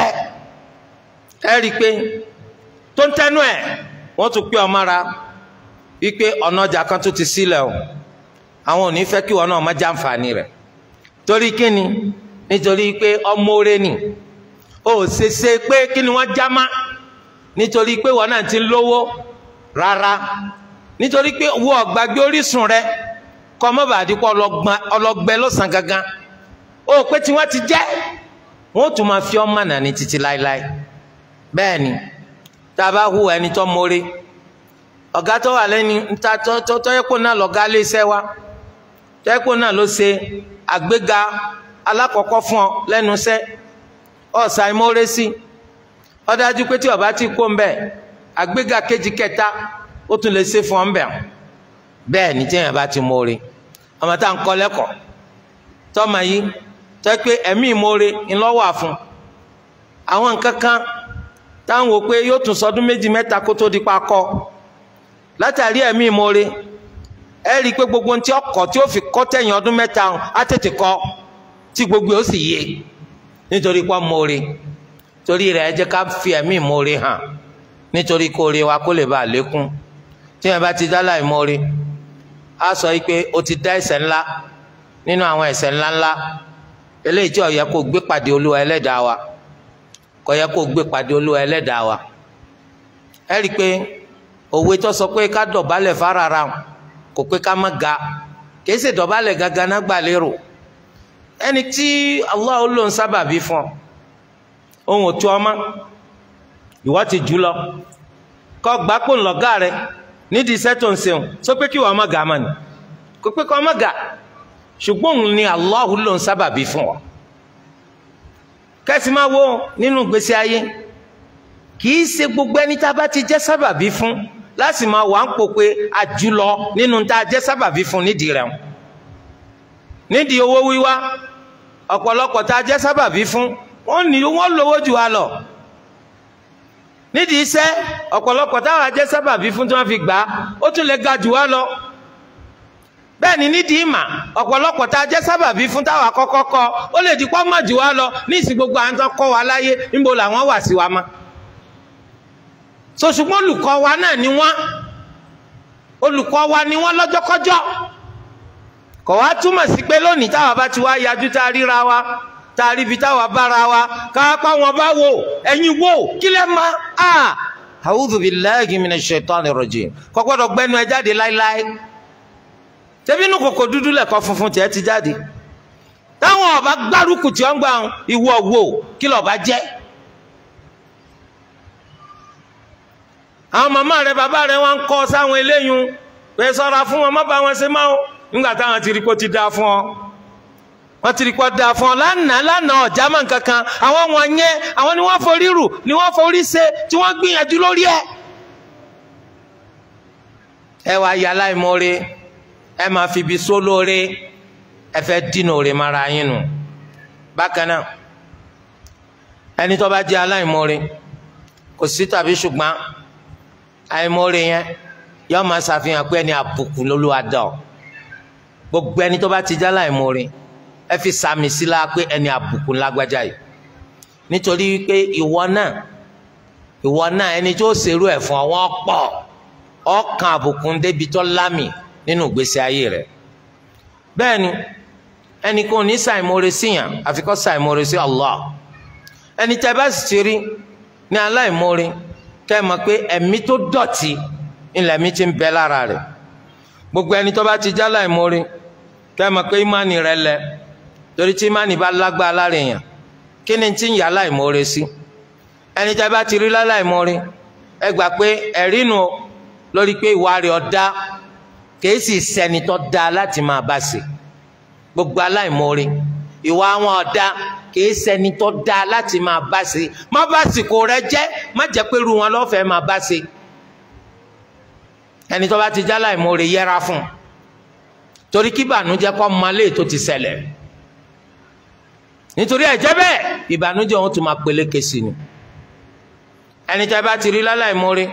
ẹ rí i pé tó ń tẹnu ẹ̀ wọ́n tún pé ọmọ ra wípé ọ̀nà ọjà kan tó ti sílẹ̀ o àwọn ò ní fẹ́ kí wọn náà má jàǹfààní rẹ̀ torí kíni nítorí pé ọmọ oore ni ó ṣeṣe pé kí ni wọ́n já má nítorí pé wọn náà ti ń lówó rárá nítorí pé wo ọ̀gbàgbé orísun rẹ kọ́ mọ́bàdípọ̀ ọlọ́gbẹ́ lọ́sàn gangan ó pé tí wọ́n ti jẹ́ wọ́n tún máa fi ọmọ nàní títí láéláé bẹ́ẹ̀ ni tá a bá hu ẹni tó mórí ọ̀gá tó wà lẹ́ni ta tọ́yẹ́pọ̀ náà lọ́gá léṣẹ́ wa tọ́yẹ́pọ̀ náà ló ṣe àgbéga alákọ̀ọ́kọ́ fún ọ lẹ́nu iṣẹ́ ọ̀sà ìmọ̀ọ́rẹ́ sí ó dájú pé tí ọba ti kó ń bẹ̀ àgbéga kejì kẹta ó tún lè ṣe fún ọ ń bẹ̀ bẹ́ẹ̀ ni tí èèyàn bá ti mórí ọmọ tá à ń kọ́ lẹ́kọ̀ọ́ tọ́mọ yìí tẹ́ pé ẹ̀mí ìmoore ńlọ́wà fún àwọn nǹkan kan táwọn wò pé yóò tún sọdún méjì mẹ́ta kó tó di pa kọ́ látàrí ẹ̀mí ìmoore ẹ rí i pé gbogbo ohun tí ọkọ̀ tí ó fi kọ́ tẹ̀yìn ọdún mẹ́ta á tètè kọ́ tí gbogbo ó sì yé nítorí pé moore torí rẹ̀ ẹ jẹ́ ká fi ẹ̀mí ìmoore hàn nítorí kó ore wa kó lè bá a lékún tí yẹn bá ti dá láì moore á sọ yìí pé o ti dá ẹ̀ṣẹ̀ ńlá nínú àwọn ẹ̀ṣẹ̀ ńláńlá eléyìí tí ó yẹ kó gbé pàdé olúwa ẹlẹ́dàá wa kò yẹ kó gbé pàdé olúwa ẹlẹ́dàá wa ẹ rí i pé òwe tó sọ pé ká dọ̀bálẹ̀ fárara kò pé ká má ga kìí ṣe dọ̀bálẹ̀ gangan náà gbà lérò ẹni tí Allah ló ń sábàbí fún ọ ohun òtún ọmọ ìwọ ti jù lọ kọ gbápò ńlọgá rẹ nídìí iṣẹ́ tó ń ṣeun sọ pé kí wọ́n má ga mọ́ ni kò pé kọ́ má ga ṣùgbọ́n òun ni Allah ló ń sábàbí fún ọ kẹsì máa wo nínú ìgbésí ayé kìí ṣe gbogbo ẹni tá a bá ti jẹ́ sábàbí fún láti máa wà ń pò pé àjùlọ nínú tá a jẹ́ sábàbí fún nídìí rẹ̀ nídìí owó wíwá ọ̀pọ̀lọpọ̀ tá a jẹ́ sábàbí fún wọ́n ní wọ́n lówó jù wá lọ nídìí iṣẹ́ ọ̀pọ̀lọpọ̀ táwọn ajẹ́ sábàbí fún tí wọ́n fi gbà á ó tún lè ga jù wá lọ bẹ́ẹ̀ ni nídìí ìmà ọ̀pọ̀lọpọ̀ tá a jẹ́ sábàbí fún táwọn akọ́kọ́ kọ́ ó lè di pọ́nmọ̀ jù wá lọ ní ìsìn gbogbo àwọn tó kọ́ wa láyé níbo làwọn wà sí wa mọ́ so ṣùgbọ́n olùkọ́ wa náà ni wọ́n olùkọ́ wa ni wọ́n lọ́jọ́kọ́jọ́ kò wá túmọ̀ sí pé lónìí táwa bá ti wá yajú tá a ríra wa tá a ríbi táwa bára wa káápá wọn bá wò ẹ̀yin wò kí lẹ́ ma a a'udhu billahi minash shaitani rajim kò gbọ́dọ̀ gbẹ́nu ẹ jáde láíláí tẹ́bí inú kòkò dúdú lẹ̀kọ́ funfun tiẹ̀ ti jáde táwọn ọba gbárùkù tí wọ́n gbà ìwọ wò kí lọ́ọ́ bá jẹ́ àwọn màmá rẹ bàbá rẹ wọn kọ sáwọn eléyìí pé ṣọ́ra fún wọn má bá wọn ṣe máa nígbà táwọn ti rí kó ti dáa fún ọ wọn ti rí kó dáa fún ọ lánàá lánàá ọjà máa ń kankan àwọn wọn yẹn àwọn ni wọn forí rù ni wọn forí ṣe tí wọn gbìyànjú lórí ẹ. ẹ wá ya aláìmoore ẹ máa fi ibi só lóore ẹ fẹ́ dínà òre mara yín nù bákan náà ẹni tó bá jẹ́ aláìmoore kò sí tàbí ṣùgbọ́n àìmọ́re yẹn yọ máa ṣàfihàn pé ẹni àbùkù lolúwa dá ọ gbogbo ẹni tó bá ti já láìmọ́re ẹ fi sàmì sí la pé ẹni àbùkù lágbájá yìí nítorí wípé ìwọ náà ìwọ náà ẹni tó ṣerú ẹ̀ fún ọ wọ́n pọ̀ ọkàn àbùkù ń débi tó lámì nínú ìgbésí ayé rẹ̀ bẹ́ẹ̀ ni ẹni kò ní ṣàìmọ́re síyàn àfi kó ṣàìmọ́re sí Allah ẹni tẹ́ bá sì ti rí ní aláìmọ́re kẹ́ ẹ mọ̀ pé ẹ̀mí tó dọ̀tí ilẹ̀ mi ti ń bẹ lára rẹ̀ gbogbo ẹni tó bá ti já láìmórí kẹ́ ẹ mọ̀ pé ìmánì rẹ̀ lẹ torí tí ìmánì bá lágbára lára èèyàn kí ni ti ń yà láìmórí sí ẹni tẹ́ bá ti rí láìmórí ẹ gbà pé ẹ̀rí nu lórí pé ìwà rẹ̀ ọ̀dá kìí sì sẹ́ni tó dá láti máa bá ṣe gbogbo aláìmórí ìwà wọn ọ̀dá kìí ṣẹni tó dáa láti máa bá ṣe má bá sìkò rẹ jẹ́ má jẹ́ pé irú wọn lọ́fẹ̀ẹ́ máa bá ṣe ẹni tó bá ti já láì mọ̀ọ́rẹ́ yẹra fún un torí kí ìbànújẹ́ kọ́ malé tó ti ṣẹlẹ̀ nítorí ẹ̀jẹ̀ bẹ́ẹ̀ ìbànújẹ́ wọn tún máa peléke sí ni ẹni tó bá ti rí láláì mọ̀ọ́rẹ́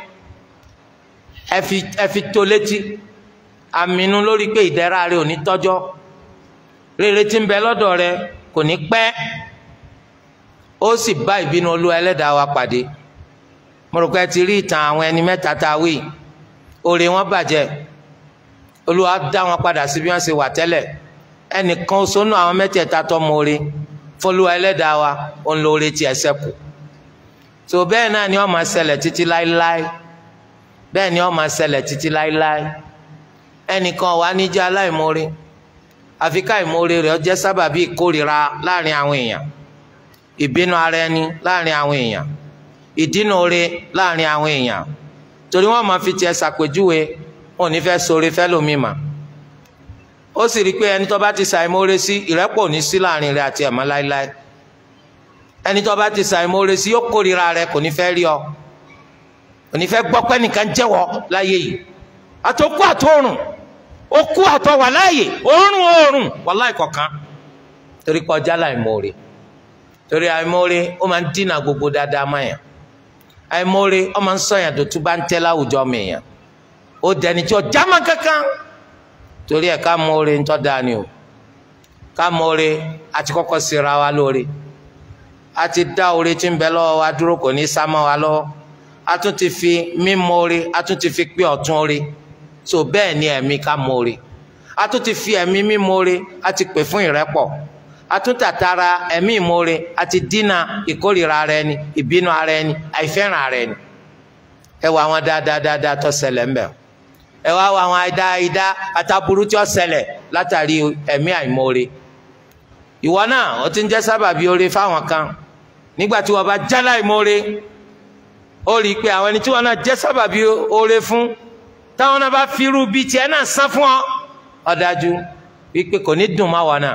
ẹ fi tó létí àmínú lórí pé ìdẹ̀ra rẹ ò ní tọ́jọ́ rere tí ń bẹ lọ́dọ̀ rẹ kò ní pẹ́ ó sì bá ìbínú olúwa ẹlẹ́dàá wa pàdé mo rò pé ti rí ìtàn àwọn ẹni mẹ́ta tá a wí òrè wọn bàjẹ́ olúwa dá wọn padà sí bí wọ́n ṣe wà tẹ́lẹ̀ ẹnìkan sọnù àwọn mẹ́tẹ̀ẹ̀ta tó mọ̀ọ́rẹ́ fọlùwà ẹlẹ́dàá wa òun lóore tiẹ̀ ṣẹ́kù tó bẹ́ẹ̀ náà ni wọ́n máa ṣẹlẹ̀ títí láéláé bẹ́ẹ̀ ni wọ́n máa ṣẹlẹ̀ títí láéláé ẹnìkan wà níjà aláìmoore àfi ká ìmoore rẹ̀ jẹ́ sábàbí ìkórìíra láàrin àwọn èèyàn ìbínú ara ẹni láàrin àwọn èèyàn ìdínúure láàrin àwọn èèyàn torí wọ́n máa fi tiẹ̀ ṣàpèjúwe wọn ò ní fẹ́ ṣoore fẹ́ lómi mà ó sì rí i pé ẹni tó bá ti ṣàìmoore sí ìrẹ́pọ̀ ní sí láàrin rẹ̀ àti ẹ̀mọ́ láéláé ẹni tó bá ti ṣàìmoore sí yóò kórìíra rẹ̀ kò ní fẹ́ rí ọ kò ní fẹ́ gbọ́ pé nìkan jẹ́wọ́ láyé yìí àtòkú àtòrùn okú àtọwà láàyè òórùn òórùn wàláì kọ̀ọ̀kan torí kọjá láìmoore torí àìmoore ó máa ń dínà gbogbo dáadáa máyà àìmoore ó máa ń sọyàn tó tún bá ń tẹ́ láwùjọ mìíyàn ó dẹni tí ó jámọ́ kankan torí ẹ̀ ká moore ń tọ́ da ni o ká moore àti kọ́kọ́ síra wa lóore a ti dá oore tí ń bẹ lọ́wọ́ wa dúró kò ní sá mọ́ wa lọ́wọ́ a tún ti fi mímọ̀ a tún ti fi pé ọ̀tún oore so bẹ́ẹ̀ ni ẹ̀mí ká moore a tún ti fi ẹ̀mí mímọ̀ a ti pè fún ìrẹ́pọ̀ a tún tàtara ẹ̀mí ìmoore a ti dínà ìkórìíra ara ẹni ìbínú ara ẹni àìfẹ́ràn ara ẹni ẹ wọ àwọn dáadáa dáadáa tó ṣẹlẹ̀ ńbẹ̀ ẹ wá wọ àwọn àìdá àìdá àtàbùrú tí ó ṣẹlẹ̀ látàrí ẹ̀mí àìmoore ìwọ náà ó ti ń jẹ́ sábàbí oore fáwọn kan nígbà tí wọ́n bá jálá ìmoore ó rí i pé àwọn ẹni tí wọ́n náà jẹ́ sábàbí oore fún táwọn náà bá firú bíi tiẹ̀ náà san fún ọ ó dájú wípé kò ní dùn má wọn náà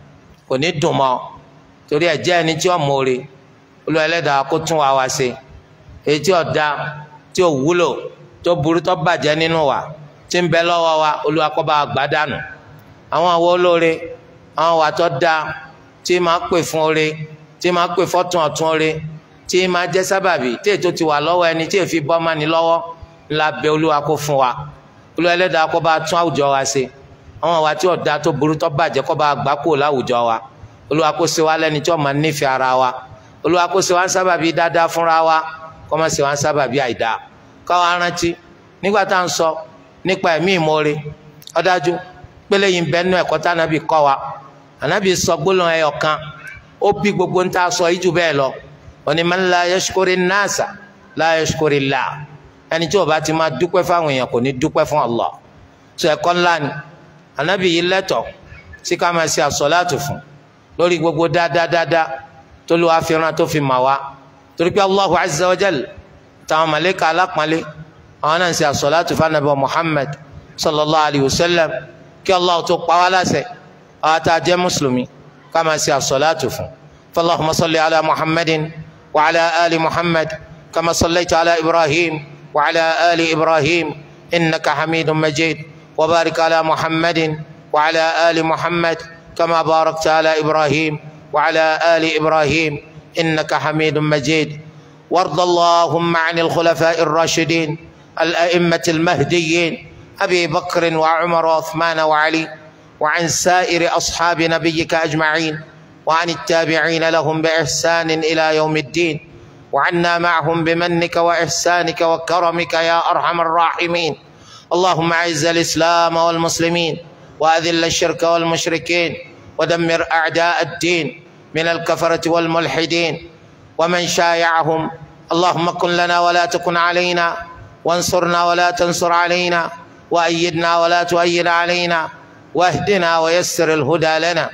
kò ní dùn mọ́ torí ẹ jẹ́ ẹni tí ó mọ̀ọ́re olú ẹlẹ́dàá kó tún wa wá ṣe èyí tí ó da tí ó wúlò tó burú tó bàjẹ́ nínú wa tí ń bẹ lọ́wọ́ wa Olúwa kó bá gbà dànù àwọn àwọ olóore àwọn wà tó da tí máa pè fún oore tí máa pè fọ́tún ọ̀tún oore tí máa jẹ́ sábàbí tí ètò ti wà lọ́wọ́ ẹni tí èfi bọ́ mọ́ni lọ́wọ́ ńlá bẹ Olúwa kó fún wa olú ẹlẹ́dàá kó bá tún àwùjọ wa ṣe àwọn àwa tí ọ̀dà tó burú tó bàjẹ́ kó bá gbà kúrò láwùjọ wa olúwa kó ṣe wá lẹ́ni tí ó máa nífẹ̀ẹ́ ara wa olúwa kó ṣe wá ń sábàbí dáadáa fúnra wa kó má ṣe wá ń sábàbí àìdá káwa rántí nígbà tá à ń sọ nípa ẹ̀mí ìmoore ó dájú pélé yìí ń bẹ nínú ẹ̀kọ́ tá ànábì kọ́ wa ànábì sọ gbólóhùn ẹyọ kan ó bí gbogbo ń tá a sọ yìí jù bẹ́ẹ̀ lọ òní man la yashkuri nasa la yashkuri Allah ẹni tí ó bá ti máa dúpẹ́ fáwọn èèyàn kò ní dúpẹ́ fún Allah sọ ẹ̀kọ́ ńlá ni anabi yìí lẹ́tọ̀ sí ká máa ṣe àsọláàtù fún lórí gbogbo dáadáa tó lù wá fìràn tó fi mà wá torí pé allahu azza wa jal táwọn màlẹ́kà alápọ̀nlé àwọn náà ń ṣe àsọláàtù fún anabi muhammad sallallahu alayhi wa sallam kí allah tó pa wá láṣẹ àwọn tá a jẹ́ mùsùlùmí ká máa ṣe àsọláàtù fún fallahumma salli ala muhammadin wa ala ali muhammad kama sallaita ala ibrahim wa ala ali ibrahim innaka hamidun majid. وبارك على محمد وعلى آل محمد كما باركت على إبراهيم وعلى آل إبراهيم إنك حميد مجيد وارض اللهم عن الخلفاء الراشدين الأئمة المهديين أبي بكر وعمر وعثمان وعلي وعن سائر أصحاب نبيك أجمعين وعن التابعين لهم بإحسان إلى يوم الدين وعنا معهم بمنك وإحسانك وكرمك يا أرحم الراحمين اللهم اعز الاسلام والمسلمين واذل الشرك والمشركين ودمر اعداء الدين من الكفره والملحدين ومن شايعهم اللهم كن لنا ولا تكن علينا وانصرنا ولا تنصر علينا وايدنا ولا تؤيد علينا واهدنا ويسر الهدى لنا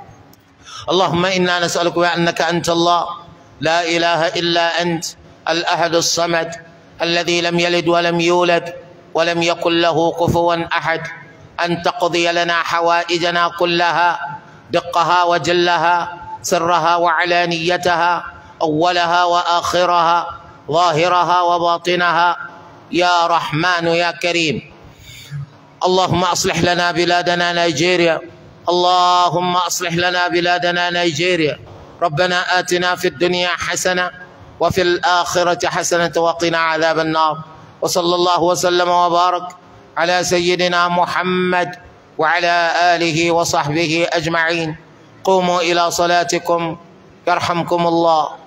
اللهم انا نسالك بانك انت الله لا اله الا انت الاحد الصمد الذي لم يلد ولم يولد ولم يكن له كفوا احد ان تقضي لنا حوائجنا كلها دقها وجلها سرها وعلانيتها اولها واخرها ظاهرها وباطنها يا رحمن يا كريم اللهم اصلح لنا بلادنا نيجيريا اللهم اصلح لنا بلادنا نيجيريا ربنا اتنا في الدنيا حسنه وفي الاخره حسنه وقنا عذاب النار وصلى الله وسلم وبارك على سيدنا محمد وعلى اله وصحبه اجمعين قوموا الى صلاتكم يرحمكم الله